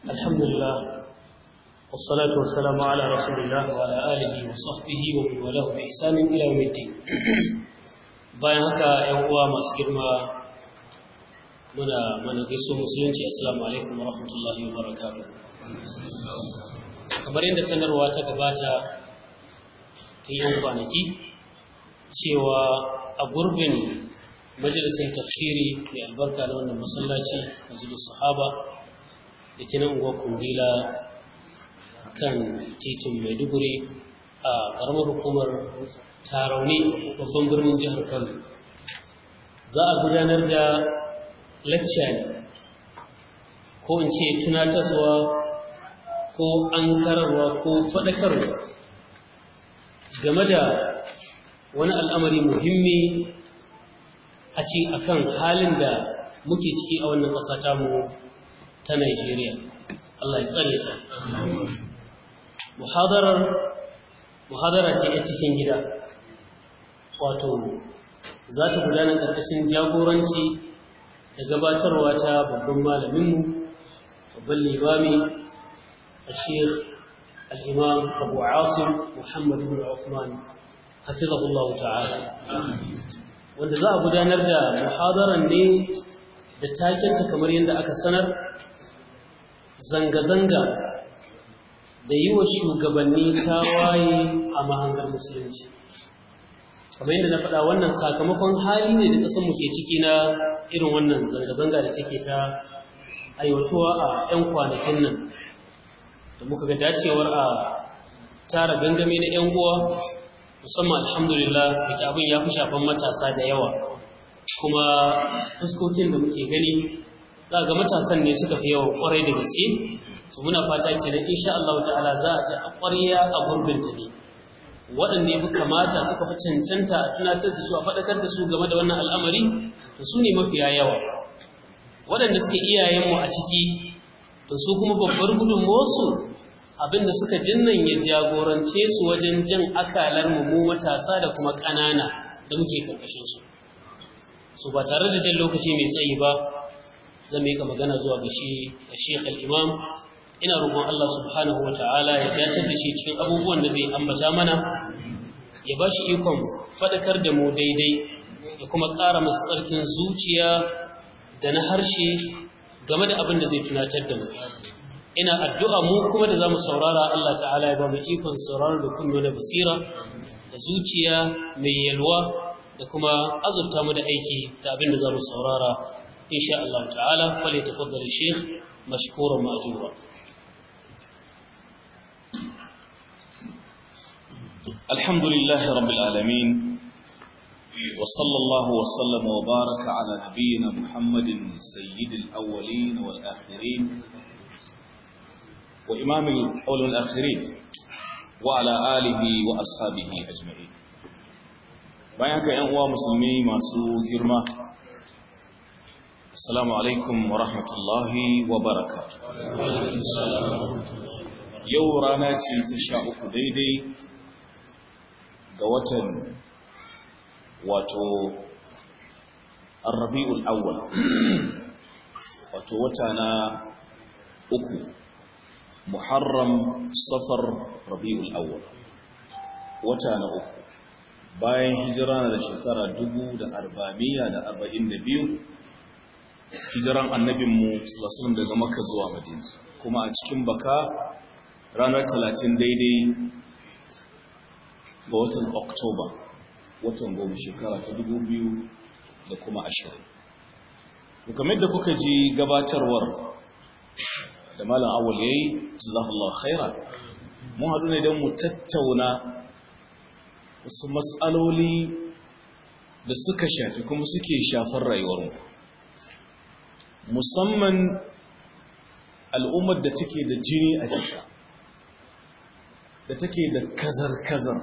الحمد لله والصلاة والسلام على رسول الله وعلى آله وصحبه ومن والاه بإحسان إلى يوم الدين bayan haka ‘yan uwa masu girma muna mana gaiso musulunci assalamu alaikum wa rahmatullahi wa barakatuh kamar yadda sanarwa ta gabata ta yan kwanaki cewa a gurbin majalisar tafsiri mai albarka na wannan masallaci majalis sahaba da ke nan unguwar kundila kan titin maiduguri a ƙaramar hukumar tarauni babban birnin jihar kano za a gudanar da lacca ne ko in ce tunatarwa ko an kararwa ko faɗakarwa game da wani al'amari muhimmi a ce akan halin da muke ciki a wannan ƙasa tamu ta Najeriya. Allah ya tsare ta. Muhadarar muhadara ce a cikin gida. Wato za ta gudana ƙarƙashin jagoranci da gabatarwa ta babban malaminmu, babban limami, a Sheikh Al-Imam Abu Asim Muhammad bin Uthman hafizahullah ta'ala. Wanda za a gudanar da muhadaran ne da takenta kamar yadda aka sanar zanga-zanga da yi wa shugabanni tawaye a mahangar musulunci kamar yadda na faɗa wannan sakamakon hali ne da ƙasar muke ciki na irin wannan zanga-zanga da take ta aiwatuwa a 'yan kwanakin nan da muka ga dacewar a tara gangame na 'yan uwa musamman alhamdulillah da ke abin ya fi shafan matasa da yawa kuma fuskokin da muke gani za ga matasan ne suka fi yawa kwarai da gaske to muna fata kenan insha Allah ta'ala za a ji a ƙwarya a gurbin ta ne waɗanda ya fi kamata suka fi cancanta a tunatar da su a faɗakar da su game da wannan al'amari to su ne mafiya yawa waɗanda suke iyayenmu a ciki to su kuma babbar gudunmuwarsu abinda suka jinnan ya jagorance su wajen jan akalar mu mu matasa da kuma ƙanana da muke karkashin su so ba tare da jan lokaci mai tsayi ba zan yi magana zuwa ga shi da Sheikh al-Imam ina roƙon Allah subhanahu wata'ala ya dace da shi cikin abubuwan da zai ambata mana ya ba shi ikon faɗakar da mu daidai da kuma ƙara masa tsarkin zuciya da na harshe game da abin da zai tunatar da mu ina addu'a mu kuma da zamu saurara Allah ta'ala ya ba mu ikon sauraro da kunno na basira da zuciya mai yalwa da kuma azurta mu da aiki da abin da zamu saurara insha Allah ta'ala fale tafaddal sheikh mashkuran ma'jura الحمد لله رب العالمين وصلى الله وسلم وبارك على نبينا محمد سيد الأولين والآخرين وإمام الأول والآخرين وعلى آله وأصحابه أجمعين bayan haka ‘yan uwa musulmi masu girma assalamu alaikum wa rahmatullahi wa barakatu yau rana ce ta sha uku daidai ga watan wato arrabi'ul awwal wato wata na uku muharram safar rabi'ul awwal wata na uku bayan hijira da shekara dubu da arba'amiya da arba'in da biyu hijiran annabinmu sallallahu daga makka zuwa madina kuma a cikin baka ranar talatin daidai ga watan oktoba watan goma shekara ta dubu biyu da kuma ashirin kamar da kuka ji gabatarwar da malam awal ya yi jazakallahu khaira mun haɗu ne don mu tattauna wasu matsaloli da suka shafi kuma suke shafar rayuwarmu musamman al'ummar da take da jini a jika da take da kazar-kazar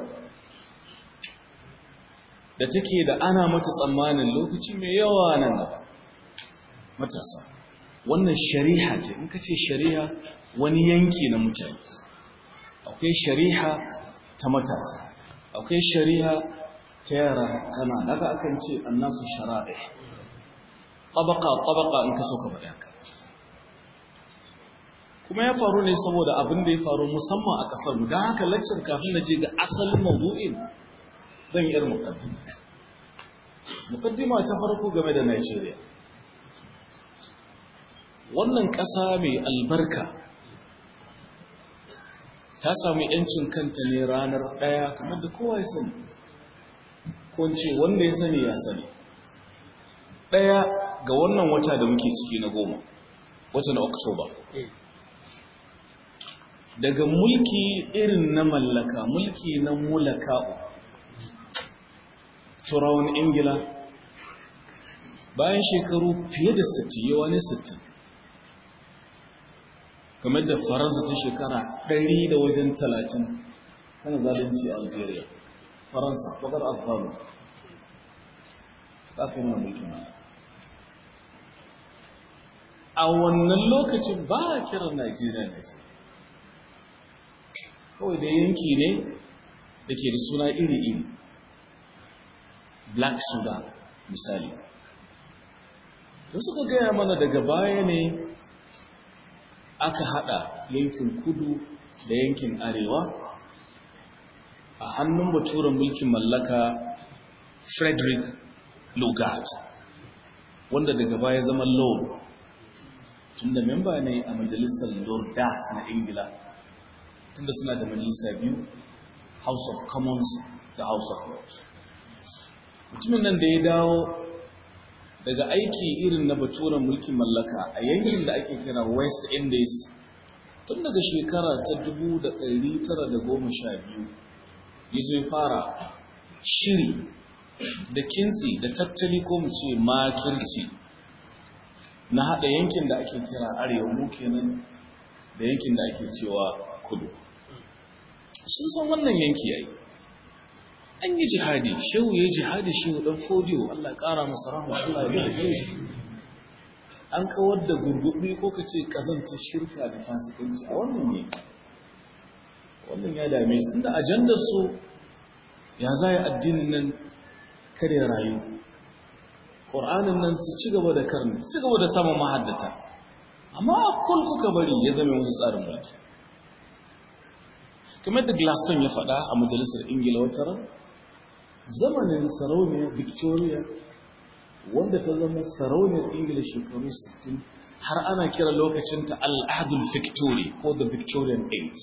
da take da ana mata tsammanin lokaci mai yawa nan da matasa wannan shari'a ce in ka ce shari'a wani yanki na mutane akwai shari'a ta matasa akwai shari'a ta yara kana daga akan ce annasu shara'i tabaka tabaka in ka so ka faɗa ka kuma ya faru ne saboda abin da ya faru musamman a ƙasar mu don haka lecture kafin na je ga asalin mawdu'in zan yi irin mukaddima mukaddima ta farko game da Najeriya wannan ƙasa mai albarka ta sami yancin kanta ne ranar ɗaya kamar da kowa ya sani ko ce wanda ya sani ya sani ɗaya ga wannan wata da muke ciki na goma wata na oktoba daga mulki irin na mallaka mulki na mulaka'u turawan ingila bayan shekaru fiye da 60 yawa ne 60 kamar da faransa ta shekara 100 da wajen 30 kana zalunci a algeria faransa bakar afghalu ta fi mana mulkin a wannan lokacin ba a kiran najeriya najeriya kawai da yanki ne da ke da suna iri-iri black sudan misali da suka gaya mana daga baya ne aka hada yankin kudu da yankin arewa a hannun baturen mulkin mallaka frederick lugard wanda daga baya zama lord tunda memba ne a majalisar lordat na ingila tunda suna da majalisa biyu house of commons da house of lords mutumin nan da ya dawo daga aiki irin na baturen mulkin mallaka a yankin da ake kira west indies tun daga shekara ta 1912 ya zo fara shiri da kintsi da tattali ko mu ce makirci na haɗa yankin da ake kira arewa mu kenan da yankin da ake cewa kudu sun san wannan yanki yayi an yi jihadi shehu ya jihadi shehu dan fodiyo Allah ƙara masa rahama Allah ya yi shi an kawar da gurgubi ko ka ce kazanta shirka da fasikanci a wannan ne wannan ya dame su inda ajandar su ya za addinin nan kare rayu ƙur'anin nan su ci gaba da karni ci gaba da samun mahaddata amma a kul kuka bari ya zama wasu tsarin mulki kamar da glaston ya faɗa a majalisar ingila wata ran zamanin sarauniyar victoria wanda ta zama sarauniyar ingila shekaru 60 har ana kira lokacinta al'adul victory ko the victorian age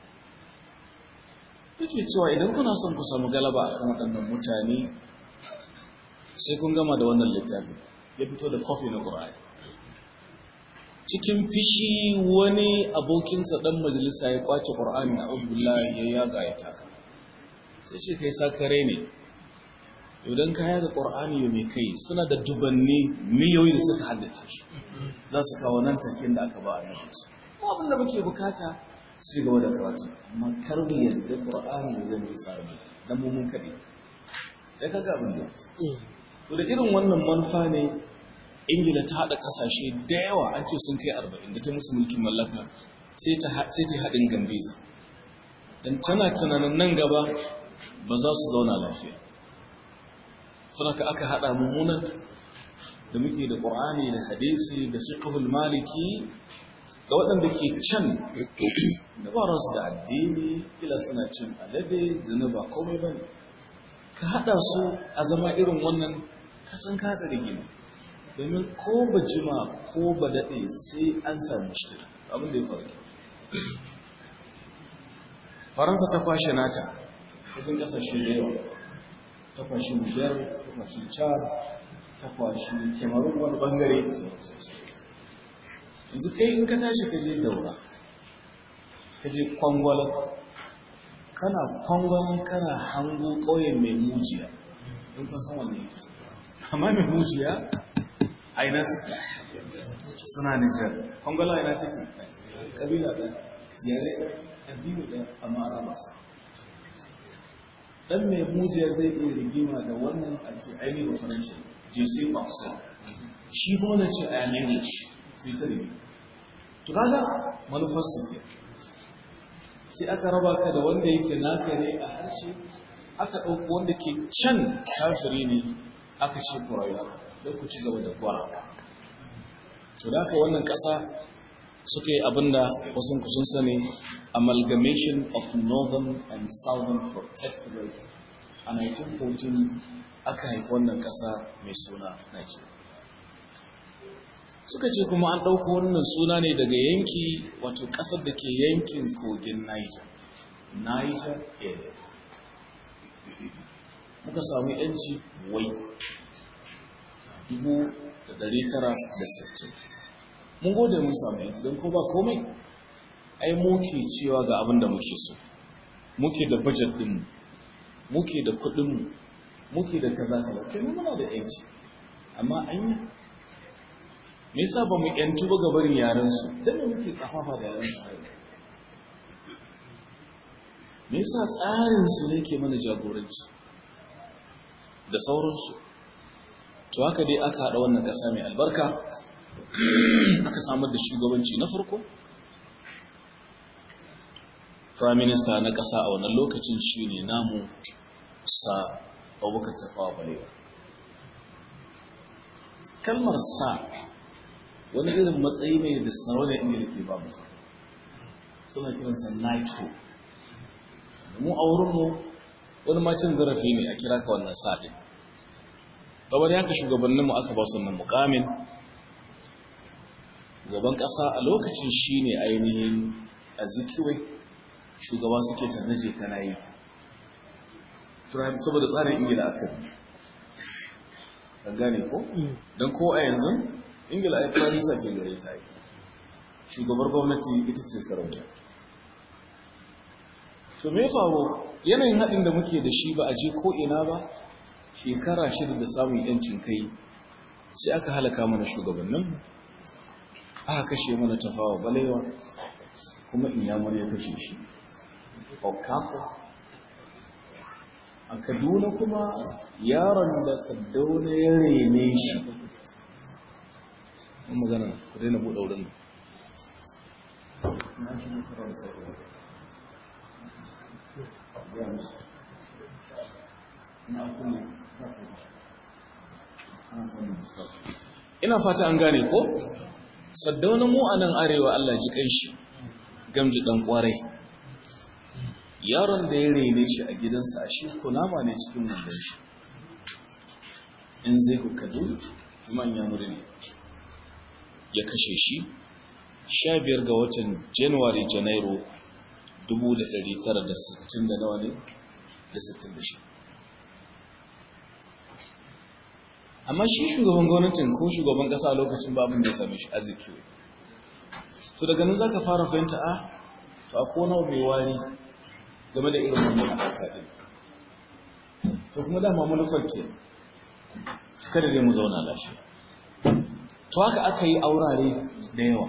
yake cewa idan kuna son ku samu galaba a kan waɗannan mutane sai kun gama da wannan littafi ya fito da kofi na ƙura'ai cikin fishi wani abokinsa ɗan majalisa ya kwace ƙura'ani a ubullahi ya yaga ya taka sai ce kai sakare ne idan ka yaga ƙura'ani ya mai kai suna da dubanni miliyoyi da suka haddace shi za su kawo nan takin da aka ba a yanzu ko abin da muke bukata su gaba da karatu amma kar mu yadda ƙura'ani ya zama tsari dan mu mun kaɗe ya kaga abin da to da irin wannan manufa ne ingila ta haɗa ƙasashe da yawa an ce sun kai arba'in da ta musu mulkin mallaka sai ta haɗin gambiza don tana tunanin nan gaba ba za su zauna lafiya suna ka aka haɗa mummunan da muke da ƙur'ani da hadisi da fiqhul maliki ga waɗanda ke can da ba da addini kila suna cin alade zina ba komai ba ne ka haɗa su a zama irin wannan kasan ka haɗa rigima domin ko ba jima ko ba daɗe sai an samu shida abin da ya faru faransa ta kwashe nata wajen ƙasashe da yawa ta kwashe nijar ta kwashe chad ta kwashe kemarun wani bangare yanzu kai in ka tashi ka je daura ka je kwangwalar kana kwangwalar kana hango ƙauyen mai mujiya in kan san wannan amma mai mujiya aina suke suna nijar kwangwala aina ciki kabila da yare addini da amma araba dan mai mujiya zai iya rigima da wannan a ce ainihin da faranshi jc marcel shi kuma na ce a english sai ta rigima to kaga manufar su ke sai aka raba ka da wanda yake naka ne a harshe aka ɗauko wanda ke can kafiri ne aka ce ku rayu don ku ci gaba da gwara to da aka wannan ƙasa suka yi abinda wasu kusun sani amalgamation of northern and southern protectorate a 1914 aka haifi wannan ƙasa mai suna Nigeria. Suka ce kuma an ɗauko wannan suna ne daga yanki wato ƙasar da ke yankin kogin Niger. Niger area. Muka samu ‘yanci wai dubu da dari tara da sittin. Mun gode mun samu ‘yanci don ko ba komai, ai muke cewa ga abin da muke so. Muke da bajet ɗinmu, muke da kuɗinmu, muke da kaza kaza kai muna da yanci amma an yi me yasa ba mu yantu ba gabarin yaran su dan me muke kafafa da yaran su me yasa tsarin su ne ke mana jagoranci da sauransu to haka dai aka haɗa wannan ƙasa mai albarka aka samar da shugabanci na farko prime minister na ƙasa a wannan lokacin shine namu sa abubakar tafawa balewa kalmar sa wani irin matsayi ne da sarauniyar ingila ke ba mutum suna kiransa nitro mu a wurinmu wani macin zarafi ne a kira ka wannan sa ɗin kamar haka shugabanninmu aka ba su wannan mukamin gaban ƙasa a lokacin shi ne ainihin azikiwai shugaba suke tarnaje kana yi saboda tsarin ingila aka bi an gane ko? don ko a yanzu ingila ai farisa ke gare ta yi shugabar gwamnati ita ce sarauniya to me faru yanayin haɗin da muke da shi ba a je ko ina ba shekara shida da samun yancin kai sai aka halaka mana shugabannin aka kashe mana tafawa balewa kuma inyamur ya kashe shi okafa a kaduna kuma yaron da kaduna ya rene shi an magana ku daina buɗe wurin ina fata an gane ko saddauna mu a nan arewa Allah ji kai shi gamji dan kwarai yaron da ya rene shi a gidansa a shi kunama ne cikin wandon shi in zai ku kadu manya muri ne ya kashe shi sha biyar ga watan januwari janairu 1960 da nawa ne da 66 amma shi shugaban gwamnatin ko shugaban kasa a lokacin babin da ya same shi arziki to daga nan za ka fara fahimta a to a kona mai wari game da irin wannan haka din to kuma dama manufar ke kada dai mu zauna lafiya to haka aka yi aurare da yawa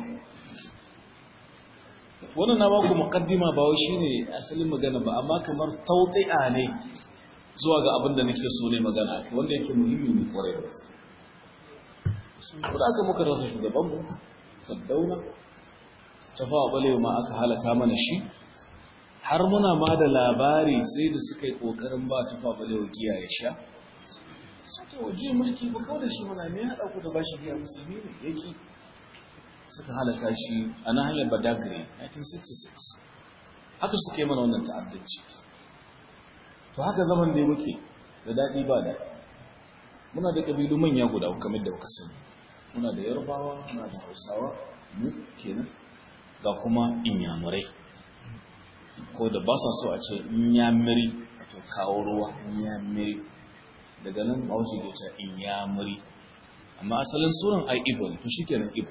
wannan na baku muqaddima ba wai shine asalin magana ba amma kamar tawti'a ne zuwa ga abin da nake so ne magana akai wanda yake muhimmi ne kwarai da gaske ko da aka muka rasa shugaban mu saddauna tafawa balewa ma aka halaka mana shi har muna ma da labari sai da suka yi kokarin ba tafawa balewa giya ya sha sai waje mulki ba kawai da shi mana me ya haɗa ku da bashi giya musulmi ne yake suka halaka shi a nahiyar badagry 1966 haka suka yi mana wannan ta'addanci to haka zaman da muke da daɗi ba da muna da ƙabilu manya guda kamar da kuka sani muna da yarbawa muna da hausawa mu kenan ga kuma inyamurai ko da ba sa so a ce inyamiri to kawo ruwa inyamiri daga nan ba wasu ke ce inyamiri amma asalin sunan ai ibo ne to shi kenan ibo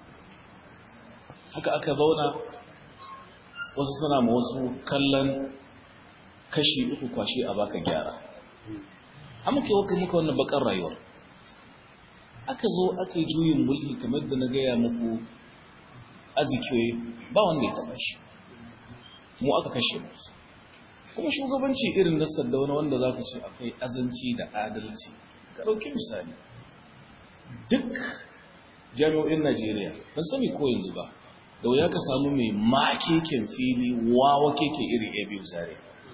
haka aka zauna wasu suna ma wasu kallon kashi uku kwashe a baka gyara an muke wata muka wannan bakar rayuwar aka zo aka yi juyin mulki kamar da na gaya muku azikiyoyi ba wanda ya taba shi mu aka kashe mu kuma shugabanci irin na saddauna wanda za ka ce akwai azanci da adalci ka ɗauki misali duk jami'o'in najeriya ban sani ko yanzu ba da wuya ka samu mai makeken fili wawa keke iri a biyu zare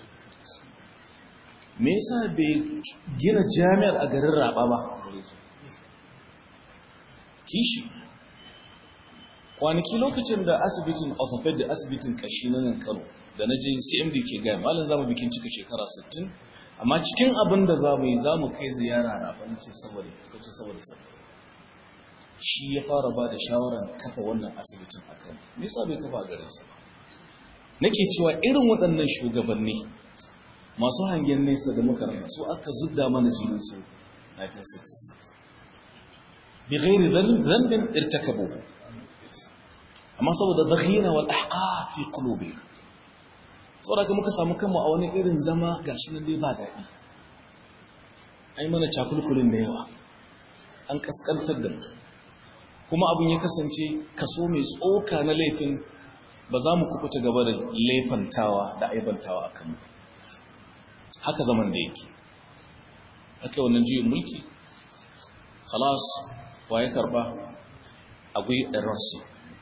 me yasa bai gina jami'ar a garin raba ba kishi kwanaki lokacin da asibitin orthopedic asibitin kashi na nan kano da na je cmd ke gaya malin zamu bikin cika shekara 60 amma cikin abin da za mu yi za mu kai ziyara rafin ce saboda ce saboda saboda shi ya fara ba da shawarar kafa wannan asibitin a kan me yasa bai kafa a garinsa nake cewa irin waɗannan shugabanni masu hangen nesa da makaranta su aka zudda mana jinin su 1966 bi ghairi dhanbin irtakabu amma saboda zakhira wal ahqaq fi qulubi saboda muka samu kanmu a wani irin zama gashi nan dai ba daɗi ai mana cakulkulin da yawa an kaskantar da mu kuma abin ya kasance kaso mai tsoka na laifin ba za mu kukuta gaba da laifantawa da aibantawa a kanmu haka zaman da yake aka wannan juyin mulki khalas wa ya karba akwai ɗaransu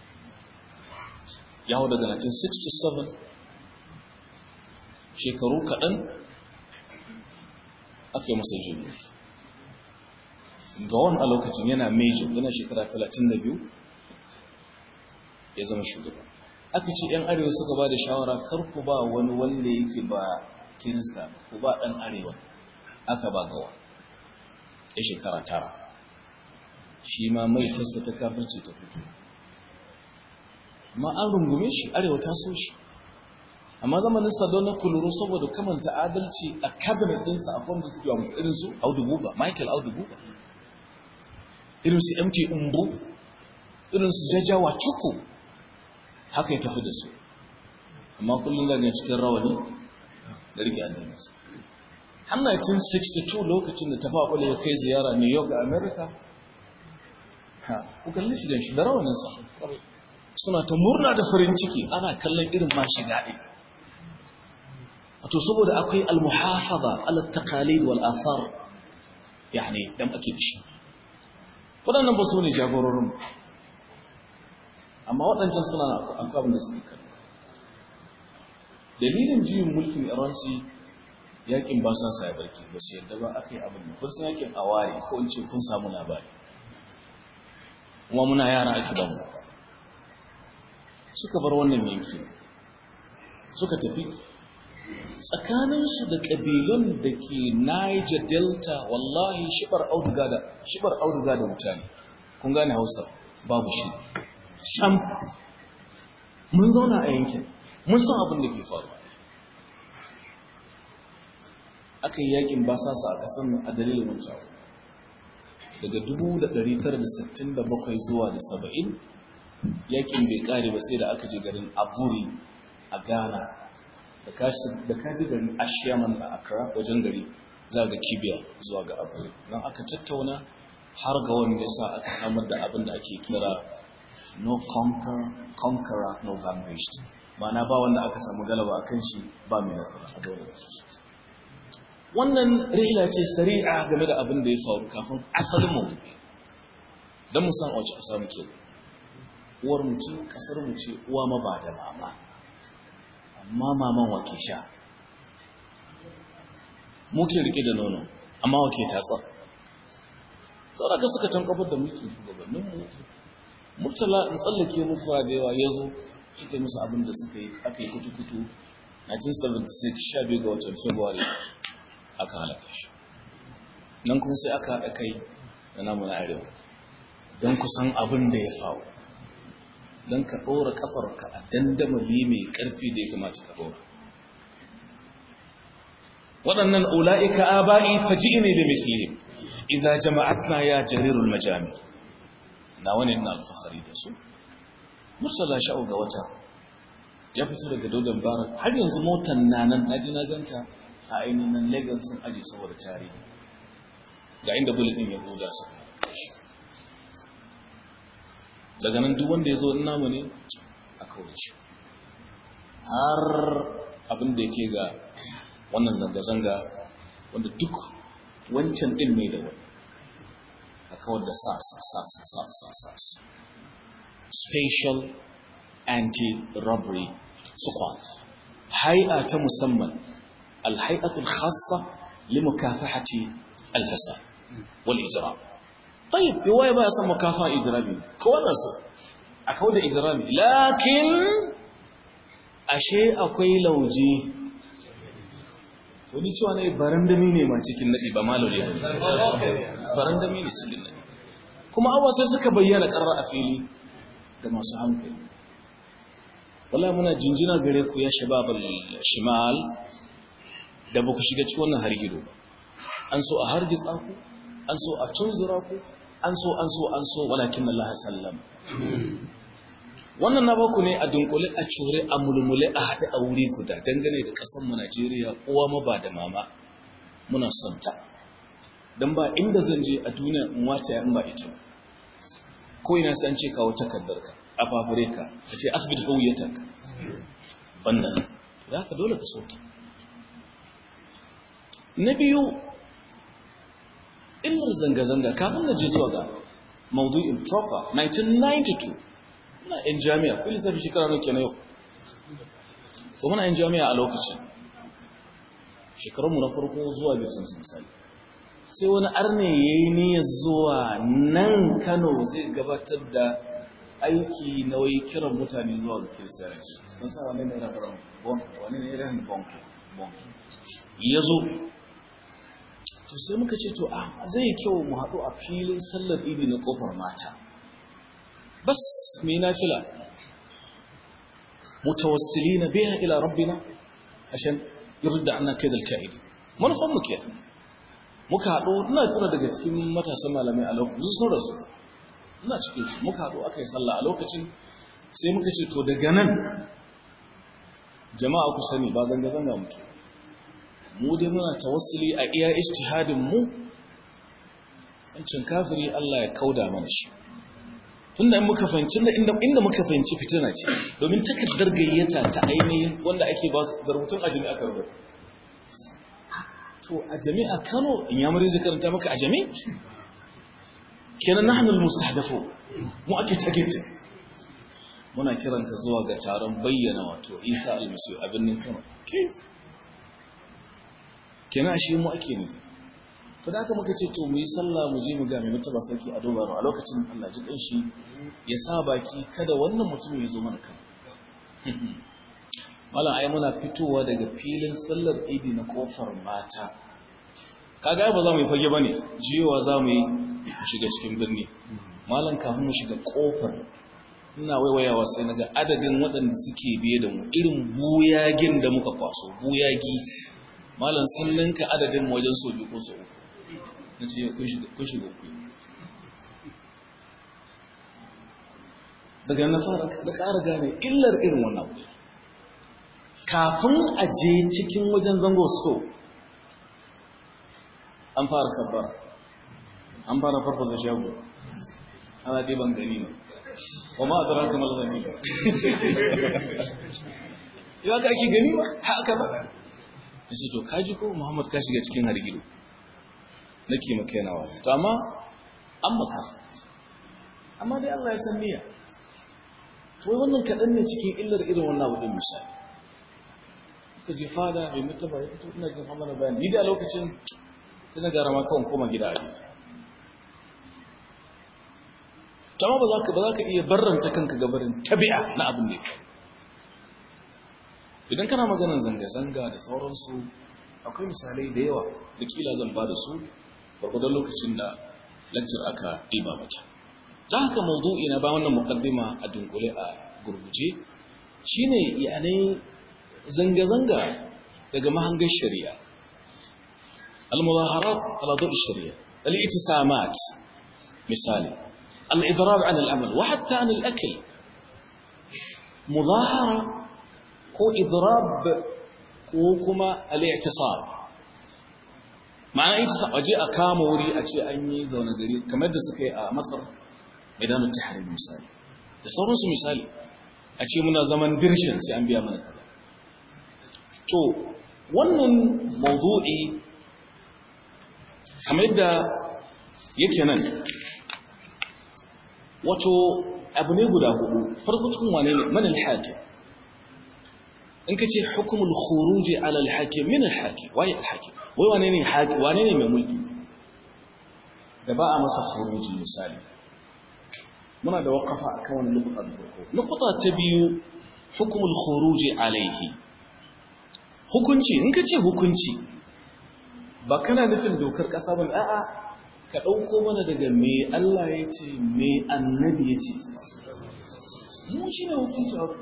ya hau daga 1967 shekaru kaɗan aka yi masa juyin mulki ga wani a lokacin yana major yana shekara 32 ya zama shugaba aka ce 'yan arewa suka ba da shawara kar ku ba wani wanda yake ba kirista ku ba ɗan arewa aka ba gawa ya shekara tara shi ma mai tasta ta kafirci ta fito ma an rungume shi arewa ta so shi amma zamanin sadon na kuluru saboda kamanta adalci a cabinet ɗinsa a kwamda suke wa musu irinsu audu buba michael audu buba irinsu mt umbu irinsu jajawa cuku haka ya tafi da su amma kullum zagin cikin rawani da rike addininsa har 1962 lokacin da tafa kwale ya kai ziyara new york a america ha ku kalli shi shi da rawaninsa suna ta murna da farin ciki ana kallon irin ma shiga ɗin wato saboda akwai almuhafaza ala taqalid wal athar yani dan ake dishi waɗannan ba su ne jagororin amma waɗancan suna akwai abin da suke kalli dalilin juyin mulkin iransi yakin ba sa sa barki ba su yadda ba aka yi abin da kun san yakin awari ko in ce kun samu labari kuma muna yara ake da mu suka bar wannan yanki suka tafi tsakaninsu da ƙabilun da ke Niger Delta wallahi shibar auduga da shibar auduga da mutane kun gane Hausa babu shi sam mun zauna a yankin mun san abin da ke faruwa aka yi yakin basasa a ƙasar nan a dalilin wancan daga 1967 zuwa da 70 yakin bai kare ba sai da aka je garin aburi a ghana da kaji garin ashiyaman a accra wajen gari za ga kibiya zuwa ga aburi don aka tattauna har ga wanda ya sa aka samar da abin da ake kira no conquer, conqueror no vanquished na ba wanda aka samu galaba a kan shi ba mai nasara a dole wannan rihla ce sari'a game da abin da ya faru kafin asalin mu don mu san a wace ƙasa muke uwar mu ce ƙasar mu ce uwa ma ba da mama amma maman wake sha muke rike da nono amma wake tatsa sauraka suka tankabar da mulkin shugabannin mu murtala in tsallake muku da yawa ya zo suka yi musu abin da suka yi aka yi kutu-kutu 1976 12 ga watan february aka halaka shi nan kuma sai aka haɗa kai da namu na arewa don kusan abin da ya faru don ka ɗora ƙafarka a dandamali mai ƙarfi da ya kamata ka ɗora waɗannan ula'ika aba'i faji ne da mislihim idza jama'atna ya jarirul majami na wani na alfahari da su mursala sha'u ga wata ya fito daga dodon barak har yanzu motan na nan na na ganta a ainihin Lagos sun aje saboda tarihi ga inda bullet din ya buga su daga nan duk wanda ya zo namu ne a kaurace har abin da yake ga wannan zanga-zanga wanda duk wancan din mai da wani a kawar da sas sas sas sas special anti-robbery squad hai'a ta musamman الهيئة الخاصة لمكافحة الفساد والإجرام طيب رواية بقى اسمها مكافحة إجرامية كوانا سو a kawo da ihrami lakin ashe akwai lauje wani cewa ne barandami ne ma cikin nadi ba ma lauje barandami ne cikin nadi kuma abuwa sai suka bayyana karar a fili da masu hankali wala muna jinjina gare ku ya shababal shimal da ba ku shiga cikin wannan hargido ba an so a hargitsa ku an so a tunzura ku an so an so an so walakin Allah sallam wannan na baku ne a dunkule a cure a mulmule a haɗe a wuri guda dangane da ƙasar mu Najeriya uwa ma ba da mama muna son ta dan ba inda zan je a duniya in wata in ba ita ko ina san ce kawo takardar ka a fafure ka a ce asibiti huwiyatak wannan da haka dole ka so ta na biyu illar zanga-zanga kafin na je zuwa ga maudu'in proper 1992 muna yan jami'a kuli zafi shekara nuke na yau ko muna yan jami'a a lokacin shekarunmu na farko zuwa biyu sun misali sai wani arne ya yi niyyar zuwa nan kano zai gabatar da aiki na wai kiran mutane zuwa ga kiristiyanci don sa wani ne rabaran bonki wani ne rahin bonki ya zo to sai muka ce to a zai kyau mu haɗu a filin sallar idi na ƙofar mata bas mai nafila mutawassili na biya ila rabbina ashen yurda ana kai da alka'idi manufan mu ke muka haɗu ina tuna daga cikin matasan malamai a lokacin sun rasu ina cikin su muka haɗu aka yi sallah a lokacin sai muka ce to daga nan jama'a ku sani ba zanga-zanga muke mu dai muna tawassuli a iya ijtihadin mu wancin kafiri Allah ya kauda mana shi tunda in muka fahimci inda inda muka fahimci fitina ce domin takardar gayyata ta ainihin wanda ake ba su rubutun ajami aka rubuta to a jami'a Kano in ya mure zai karanta maka a jami kenan nahnu almustahdafu mu ake target muna kiranka zuwa ga taron bayyana wato Isa almasihu abin nan Kano kenan shi mu ake nufi to da haka muka ce to mu yi sallah mu je mu ga mai mutaba sarki a dobar a lokacin Allah ji dan shi ya sa baki kada wannan mutum ya zo mana kan wala ai muna fitowa daga filin sallar idi na kofar mata kaga ba za mu yi fage bane jiyowa za mu yi shiga cikin birni malam kafin mu shiga kofar ina waiwayawa sai naga adadin waɗanda suke biye da mu irin buyagin da muka kwaso buyagi malam sun ninka adadin wajen so biyu ko so uku na ce kun shiga ku daga na fara da ƙara gane illar irin wannan abu kafin a je cikin wajen zango sto an fara kabbara an fara farfasa shago ana ɗiban gani ne wa ma a zarar kamar zane ba ya ka ake gani ba haka ba ya ce to kaji ko muhammad ka shiga cikin hargido na ke maka yana wa to amma an maka amma dai allah ya san niyya to wai wannan kaɗan ne cikin illar irin wannan abu ɗin misali ka je fada mai mutaba ya fito ina jin hamana bayan ni da lokacin sai na gara ma kawai koma gida a to amma ba za ka ba za ka iya barranta kanka gabarin tabi'a na abin da ya faru idan kana maganar zanga-zanga da sauransu akwai misalai da yawa da kila zan ba da su gwargwadon lokacin da lakcir aka ɗiba mata ta haka mawdu'i na ba wannan muqaddima a dunkule a gurguje shine yanai zanga-zanga daga mahangar shari'a al-muzaharat ala dawi shari'a al-itisamat misali al-idrar an al-amal wa hatta an al-akl muzahara ko idrab ko kuma al-i'tisab ma'ana ita waje a kama wuri a ce an yi zaune gari kamar da suka yi a Masar idanun tahrir misali da sauransu misali a ce muna zaman dirshin sai an biya mana kaza to wannan mawdu'i kamar da yake nan wato abu ne guda hudu farko cikin wane ne man al-hakim in ka ce hukumul khuruji ala al-hakim min al-hakim wai al-hakim wai wane ne hakim wane ne mai mulki da ba a masa khuruji misali muna da waqafa akan wannan nukuta da farko nukuta ta biyu hukumul khuruji alaihi hukunci in ka ce hukunci ba kana nufin dokar ƙasa ba a'a ka ɗauko mana daga me Allah ya ce me annabi ya ce mu shi ne hukunci a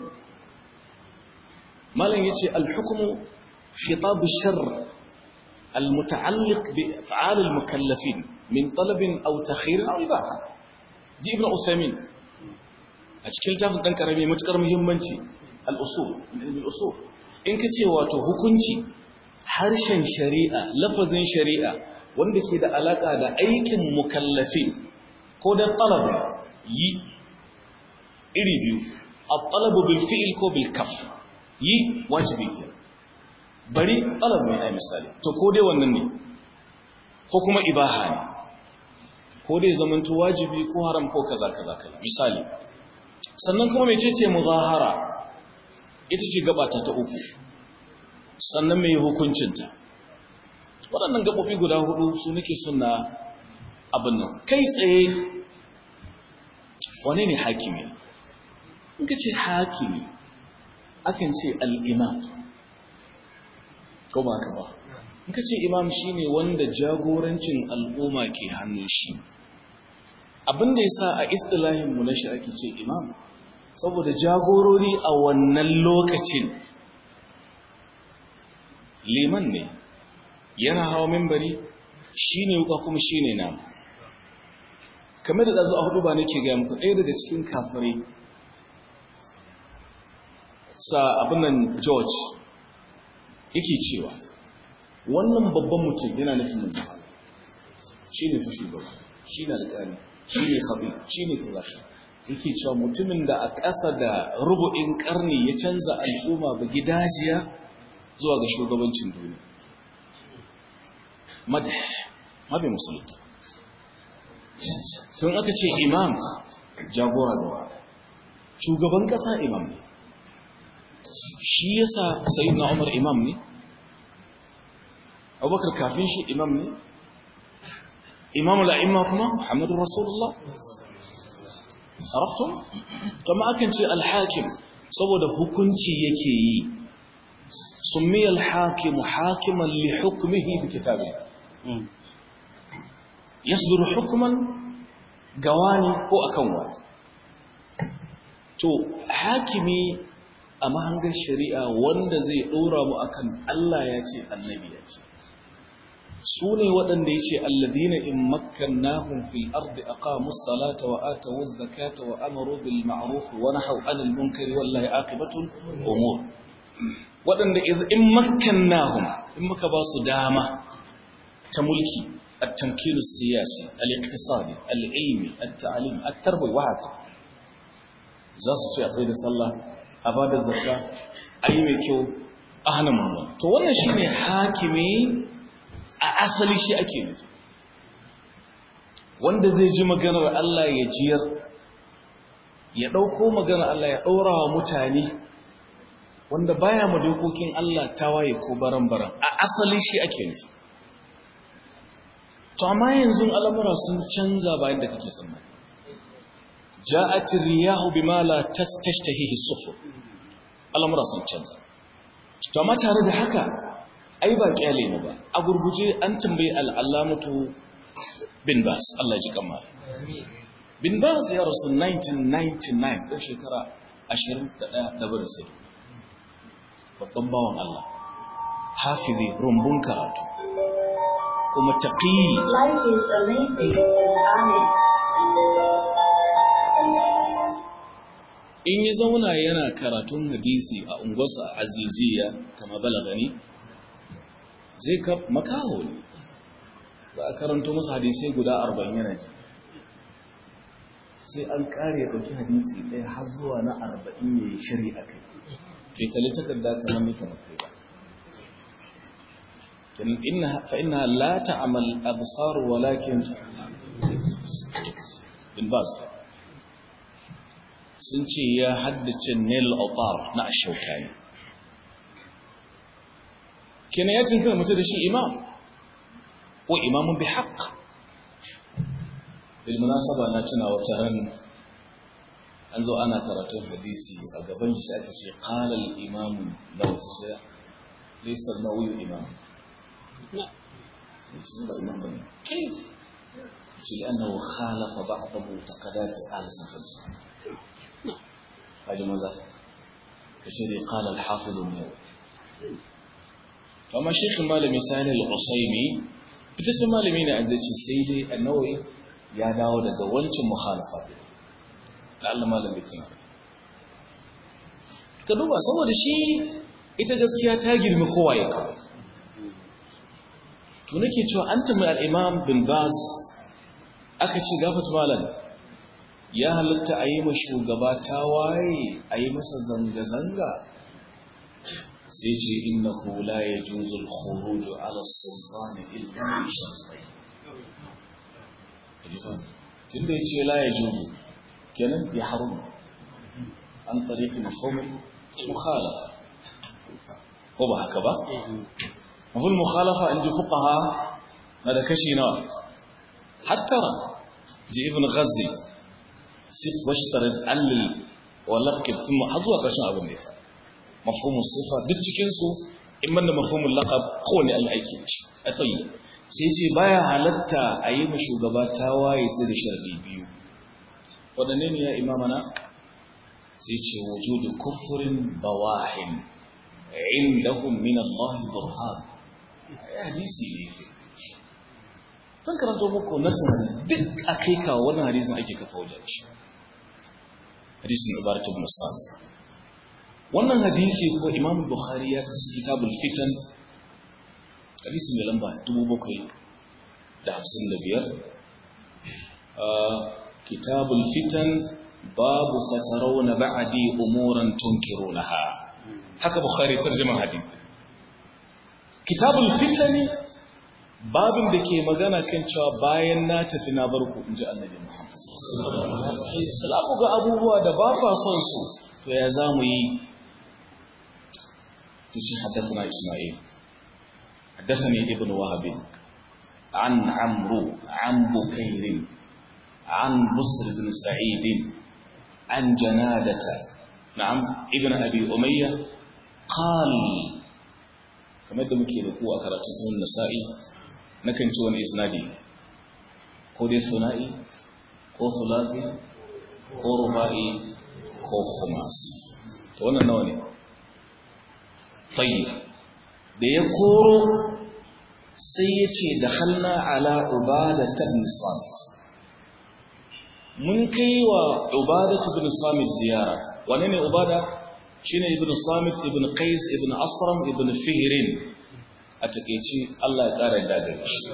malam ya ce alhukumu khitabu shar المتعلق بأفعال المكلفين من طلب أو تخير أو إباحة جي ابن أسامين أشكال تاخد دنك رمي متكر مهمنشي الأصول من علم الأصول إن كتي واتو هكونشي harshen shari'a lafazin shari'a wanda ke da alaka da aikin mukallafin ko da talab yi iri biyu at-talabu bil fi'l ko bil kaf yi wajibi ke bari talab ne ai misali to ko dai wannan ne ko kuma ibaha ne ko dai zamanto wajibi ko haram ko kaza kaza kaza misali sannan kuma mecece muzahara ita ce gabata ta uku sannan mai hukuncinta waɗannan gaɓoɓi guda hudu su nake suna abin nan kai tsaye wane ne hakimi in ka ce hakimi akan ce al'imam ko ba ka ba in ka ce imam shi ne wanda jagorancin al'umma ke hannun shi abin da ya sa a istilahinmu na shi ake ce imam saboda jagorori a wannan lokacin liman ne yana hawa mimbari shi ne wuka kuma shi ne nama kamar da ɗazu a hudu ba nake gaya muku ɗaya daga cikin kafirai sa abinan george yake cewa wannan babban mutum yana nufin manzan shi ne fushi ba shi na alƙali shi ne haɓi shi ne kaza yake cewa mutumin da a ƙasa da rubu'in ƙarni ya canza al'umma ba gidajiya zuwa ga shugabancin duniya madah mabe musulunta tun aka ce imam jagora gaba shugaban kasa imam ne shi yasa sayyidina umar imam ne abubakar kafin shi imam ne imam al'imma kuma muhammadu rasulullah arafton kama akan ce alhakim saboda hukunci yake yi سمي الحاكم حاكما لحكمه بكتابه يصدر حكما قواني ko akan wa to hakimi a mahangar shari'a wanda zai dora mu akan Allah ya ce annabi ya ce su ne waɗanda ya ce alladina in makkannahum fil ardi aqamus salata wa atawuz zakata wa amaru bil ma'ruf wa nahaw anil munkari wallahi aqibatul umur waɗanda in makannahum in muka ba su dama ta mulki at-tamkinu siyasi al-iqtisadi al-ilmi at-ta'lim at-tarbiya wa haka za su ce a tsaye da sallah a ba da zakka ayi mai kyau a hana mummuna to wannan shine hakimi a asali shi ake nufi wanda zai ji maganar Allah ya jiyar ya ɗauko maganar Allah ya ɗora wa mutane wanda baya ma dokokin Allah tawaye ko baran-baran a asali shi ake nufi to amma yanzu al'amura sun canza bayan da kake tsammani ja'at riyahu bima la tastashtahihi sufur al'amura sun canza to amma tare da haka ai ba kyale mu ba a gurguje an tambayi al'allamatu bin bas Allah ji kamar bin bas ya rasu 1999 ɗan shekara 21 da barin sai babban bawan Allah hafizi rumbun karatu kuma taqi in ya zauna yana karatun hadisi a unguwarsa aziziya kama balagani zai ka makaho ne za a karanto masa hadisai guda arba'in yana ji sai an kare ya ɗauki hadisi ɗaya har zuwa na arba'in ya yi shari'a kai ke kalli takarda kamar ni kamar kai ba فإنها لا تعمل أبصار ولكن بالباز sun ce ya haddace nil autar na ashaukani kenan ya cinkina mutu da shi imam ko imamun bi haƙ bilmunasaba na tuna wata ran an zo ana karatun hadisi a gaban shi aka ce qala al imam nawawi laysa nawawi imam ba imam bane ce لأنه خالف بعض معتقدات أهل السنة هذا ماذا كشري قال الحافظ النووي فما شيخ مالمي سهل العصيمي fitaccen malami ne an zai ce sai dai annawai ya dawo daga wancan mukhalafa ne da Allah malam bai tuna ka duba saboda shi ita gaskiya ta girma kowa ya kawo to nake cewa an tambayi al-imam bin bas aka ce gafat malam ya halatta a yi ma shugaba ta waye a yi masa zanga-zanga sai ce inna hula ya juzul khuruju ala sultani illa bi shartai tun da ya ce la ya juzu kenan ya harum an tariqi mafhumul mukhalafa ko ba haka ba mafhumul mukhalafa inji fuqaha na da kashi nawa hattara ji ibn ghazi sif washtarid allil wa laqib thumma hazwa kashin abin da ya faɗa mafhumin sifa duk cikinsu in man da mafhumin laqab kowane Allah aiki da shi a tsayi sai ce baya halatta a yi ma shugaba ta waye sai da sharadi biyu waɗanne ne ya imamana sai ce wujudu kufrin bawahin indahum min Allah burhan ya hadisi ne zan karanto muku nasin duk akai kawo wannan hadisin ake kafa wajen shi hadisin ibaratu ibn sa'd wannan hadisi ko imam bukhari ya kasu kitabul fitan hadisi mai lamba 755 kitabul fitan babu satarawna ba'di umuran tunkirunaha haka bukhari tarjuma hadisi kitabul fitan babin da ke magana kan cewa bayan na tafi na barku inji annabi muhammad sallallahu alaihi wasallam ga abubuwa da ba kwa son su to ya zamu yi تشي حدثنا إسماعيل حدثني ابن وهب عن عمرو عن بكير عن بصر بن سعيد عن جنادة نعم ابن أبي أمية قال كما يدى مكي لكوة كراتسه النسائي نكن تون إسنادي كودي ثنائي كو ثلاثي كو ربائي كو خماسي وانا نواني tayyib da ya koro sai ya ce da halna ala ubada ta ibn samit mun kai wa ubada ta ibn samit ziyara wane ne ubada shine ibn samit ibn qais ibn asram ibn fihrin a takeici Allah ya kara da gare shi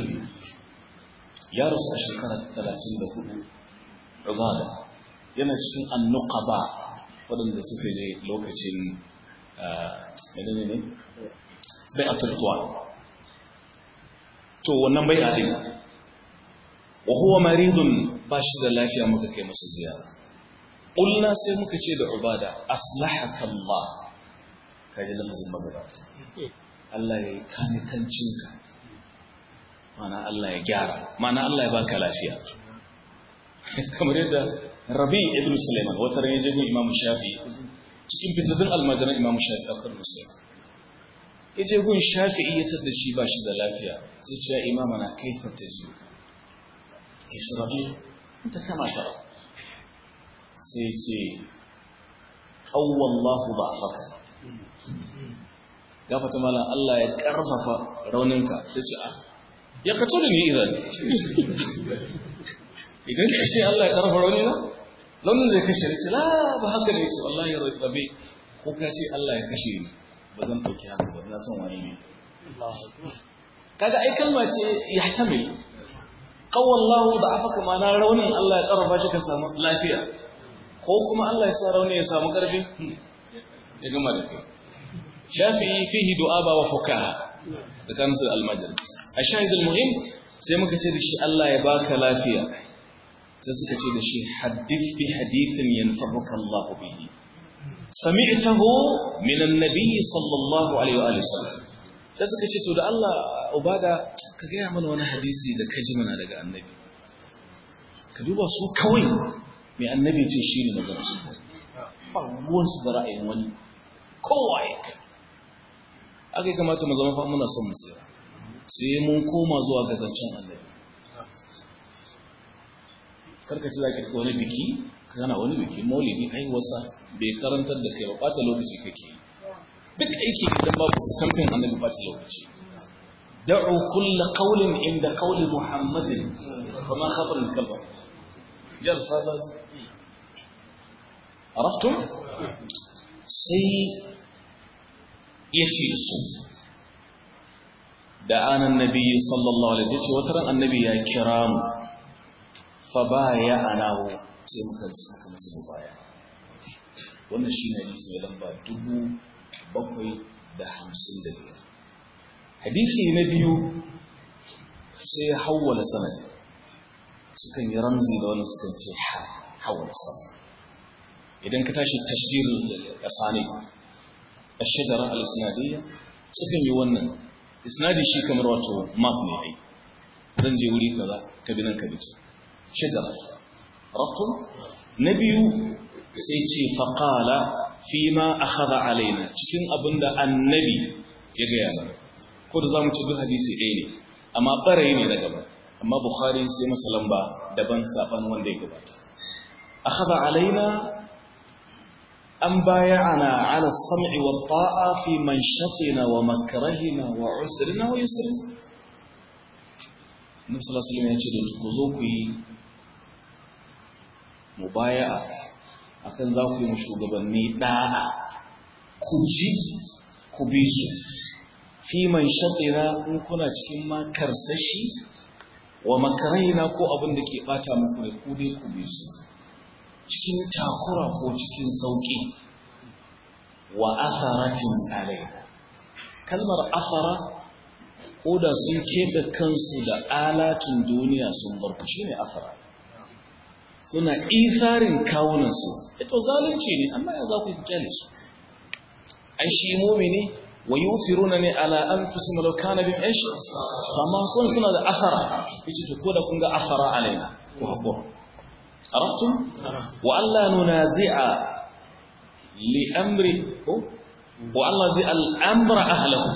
ya rasu a shekara 34 ubada yana cikin annuqaba waɗanda suka je lokacin menene ne bai a turtuwa to wannan bai a din wa huwa maridun ba shi da lafiya muka kai masa ziyara ƙulna sai muka ce da ubada aslahaka Allah ka ji lafazin magabata Allah ya yi kanikancinka mana Allah ya gyara mana Allah ya baka lafiya kamar yadda rabi ibn sulaiman wata ran ya je imam shafi cikin fitattun almajiran imam shafi a kan musulun ya je gun shafi iya da shi ba shi da lafiya sai ce ya imama na kaifar ta ji ya shi rabi ta kama ta sai ce ƙawwallahu ba a faka gafata malam Allah ya ƙarfafa rauninka sai ce a ya kato da ni idan idan ka ce Allah ya ƙarfafa raunina launin da ya kashe ne ce la ba haka ne su Allah ya rabe ko ka ce Allah ya kashe ni ba zan ɗauki haka ba na san wani ne kaga ai kalma ce ya tamil qawallahu da afaka ma na raunin Allah ya karfa shi ka samu lafiya ko kuma Allah ya sa rauni ya samu karfi ya gama da kai shafi'i fihi du'aba wa fukaha tsakanin su al-majlis ashahid al-muhim sai muka ce da shi Allah ya baka lafiya sai suka ce da shi hadith bi hadithin yanfa'uka Allah bihi sami'tahu min an-nabiy sallallahu alaihi wa sallam sai suka ce to da Allah ubada ka gaya mana wani hadisi da kaji mana daga annabi ka duba su kawai mai annabi ce shi ne magana su ba ruwansu da ra'ayin wani kowa ya kai aka yi kamata mu zama fa muna son mu tsira sai mun koma zuwa ga zancen annabi karkaci za ka wani biki kana wani biki maulidi haihuwarsa bai karantar da kai ba ɓata lokaci kake yi duk aiki idan babu kamfin annabi ɓata lokaci da'u kulla qawlin inda qawli muhammadin fama khabar al-kalba jar fasa araftum sai yace su da anan nabi sallallahu alaihi wasallam wata ran annabi ya kira mu fa baya anahu sai muka muka musu baya wannan shine hadisi mai lamba dubu bakwai da hamsin da biyar hadisi na biyu sai ya hawwala sanadi sukan yi ramzi da wani sukan ce hawwala sanadi idan ka tashi tashdir asani ashjara al-isnadiyya sukan yi wannan isnadi shi kamar wato map ne ai zan je wuri kaza ka bi nan ka bi shajara rafton na biyu sai ce faqala fima akhadha alaina cikin abinda annabi ya ga yana ko da zamu ci duk hadisi ɗaya ne amma ɓarayi ne na gaba amma bukhari sai masa lamba daban saban wanda ya gabata akhadha alaina an bayana ala sam'i wa ta'a fi manshatina wa makrahina wa usrina wa yusrina Nabi sallallahu alaihi wasallam ya ce da ku zo ku yi mubaya'a akan za ku yi shugabanni da'a ku ji ku bi su fi man shaɗira in kuna cikin makar sashi wa makaraina ko abin da ke ɓata muku ne ku dai ku bi su cikin takura ko cikin sauƙi wa asaratin alaina kalmar asara ko da sun keɓe kansu da alatun duniya sun bar ku shine asara suna isarin kawunansu ito zalunci ne amma ya za ku yi kyale su ai shi mumini wa yufiruna ne ala anfusihim law kana bihim ish amma sun suna da asara yace to ko da kun ga asara alaina ku hakura arabtum wa alla nunazi'a li amri ko wa alla zi al amra ahlahu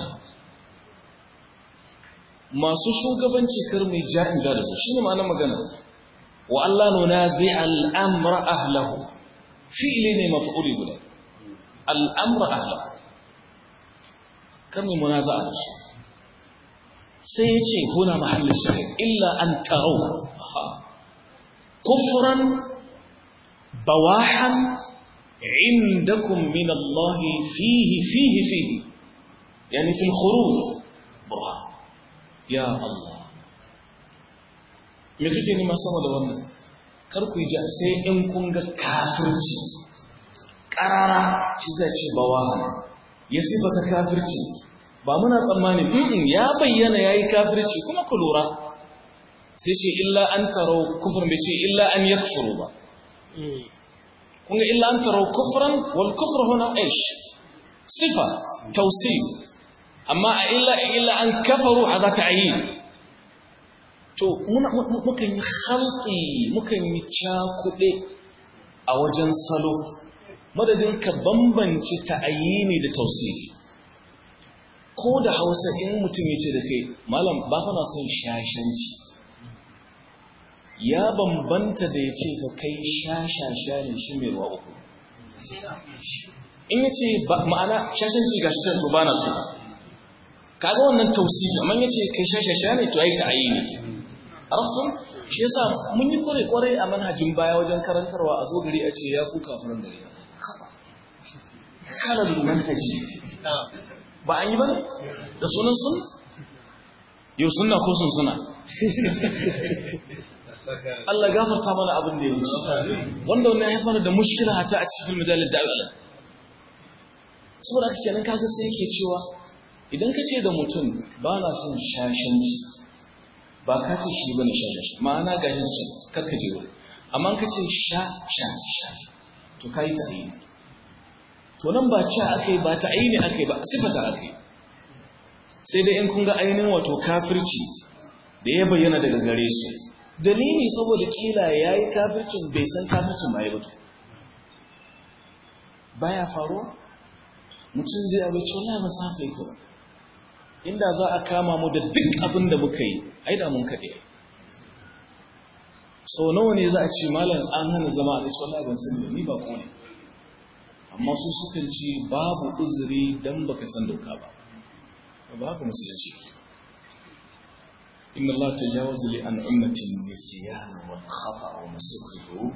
masu shugabanci kar mai ja'in da su shine ma'anar magana wa alla nunazi'a al amra ahlahu fi'li ne maf'uli guda al amra ahlahu kan mai munaza'a da su sai ya ce huna mahallin shahid illa an tarau kufran bawahan indakum min Allah fihi fihi fihi yani fil khuruj burhan ya Allah me kike nima sama da wannan kar ku ji sai in kun ga kafirci karara shi zai ce bawahan ya sifata kafirci ba muna tsammanin in ya bayyana yayi kafirci kuma ku lura sai ce illa an taro kufr bai ce illa an yakfuru ba kun ga illa an taro kufran wal kufr huna ish sifa tawsif amma illa illa an kafaru hada ta'yin to muna mukan yi khalqi mukan yi cakude a wajen salo madadin ka bambance ta'ayini da tausifi ko da hausa in mutum ya ce da kai malam ba fa na son shashanci ya bambanta da ya ce ka kai shashasha ne shi mai ruwa uku in ya ce ma'ana shashanci ga shi to ba na so kaga wannan tausifi amma ya ce kai shashasha ne to ai ta'ayini arafton shi yasa mun yi kware-kware a manhajin baya wajen karantarwa a zo gari a ce ya ku kafiran gari kalar manhaji ba an yi ba ne da sunan sun yau suna ko sun suna Allah gafarta mana abin da ya wuce wanda wannan ya haifar da mushkila hata a cikin majalar da'ala saboda aka kenan kaga sai yake cewa idan ka ce da mutum ba na son shashanci ba ka ce shi bane shashanci ma'ana ga shi karka je wuri amma ka ce sha sha sha to kai ta yi to nan ba ci aka yi ba ta aini aka yi ba sifata aka yi sai dai in kun ga ainihin wato kafirci da ya bayyana daga gare su dalili saboda kila ya yi kafircin bai san kafircin ba ya batu baya faruwa mutum zai abinci wani ba sa kai ba inda za a kama mu da duk abin da muka yi ai da mun kaɗe sau nawa ne za a ce malam an hana zama a cikin wallahi ban sani ni ba ne amma su sukan ce babu uzuri dan baka san doka ba ba haka musulunci inna Allah tajawaza li an ummatin nisyan wal khata wa masukhu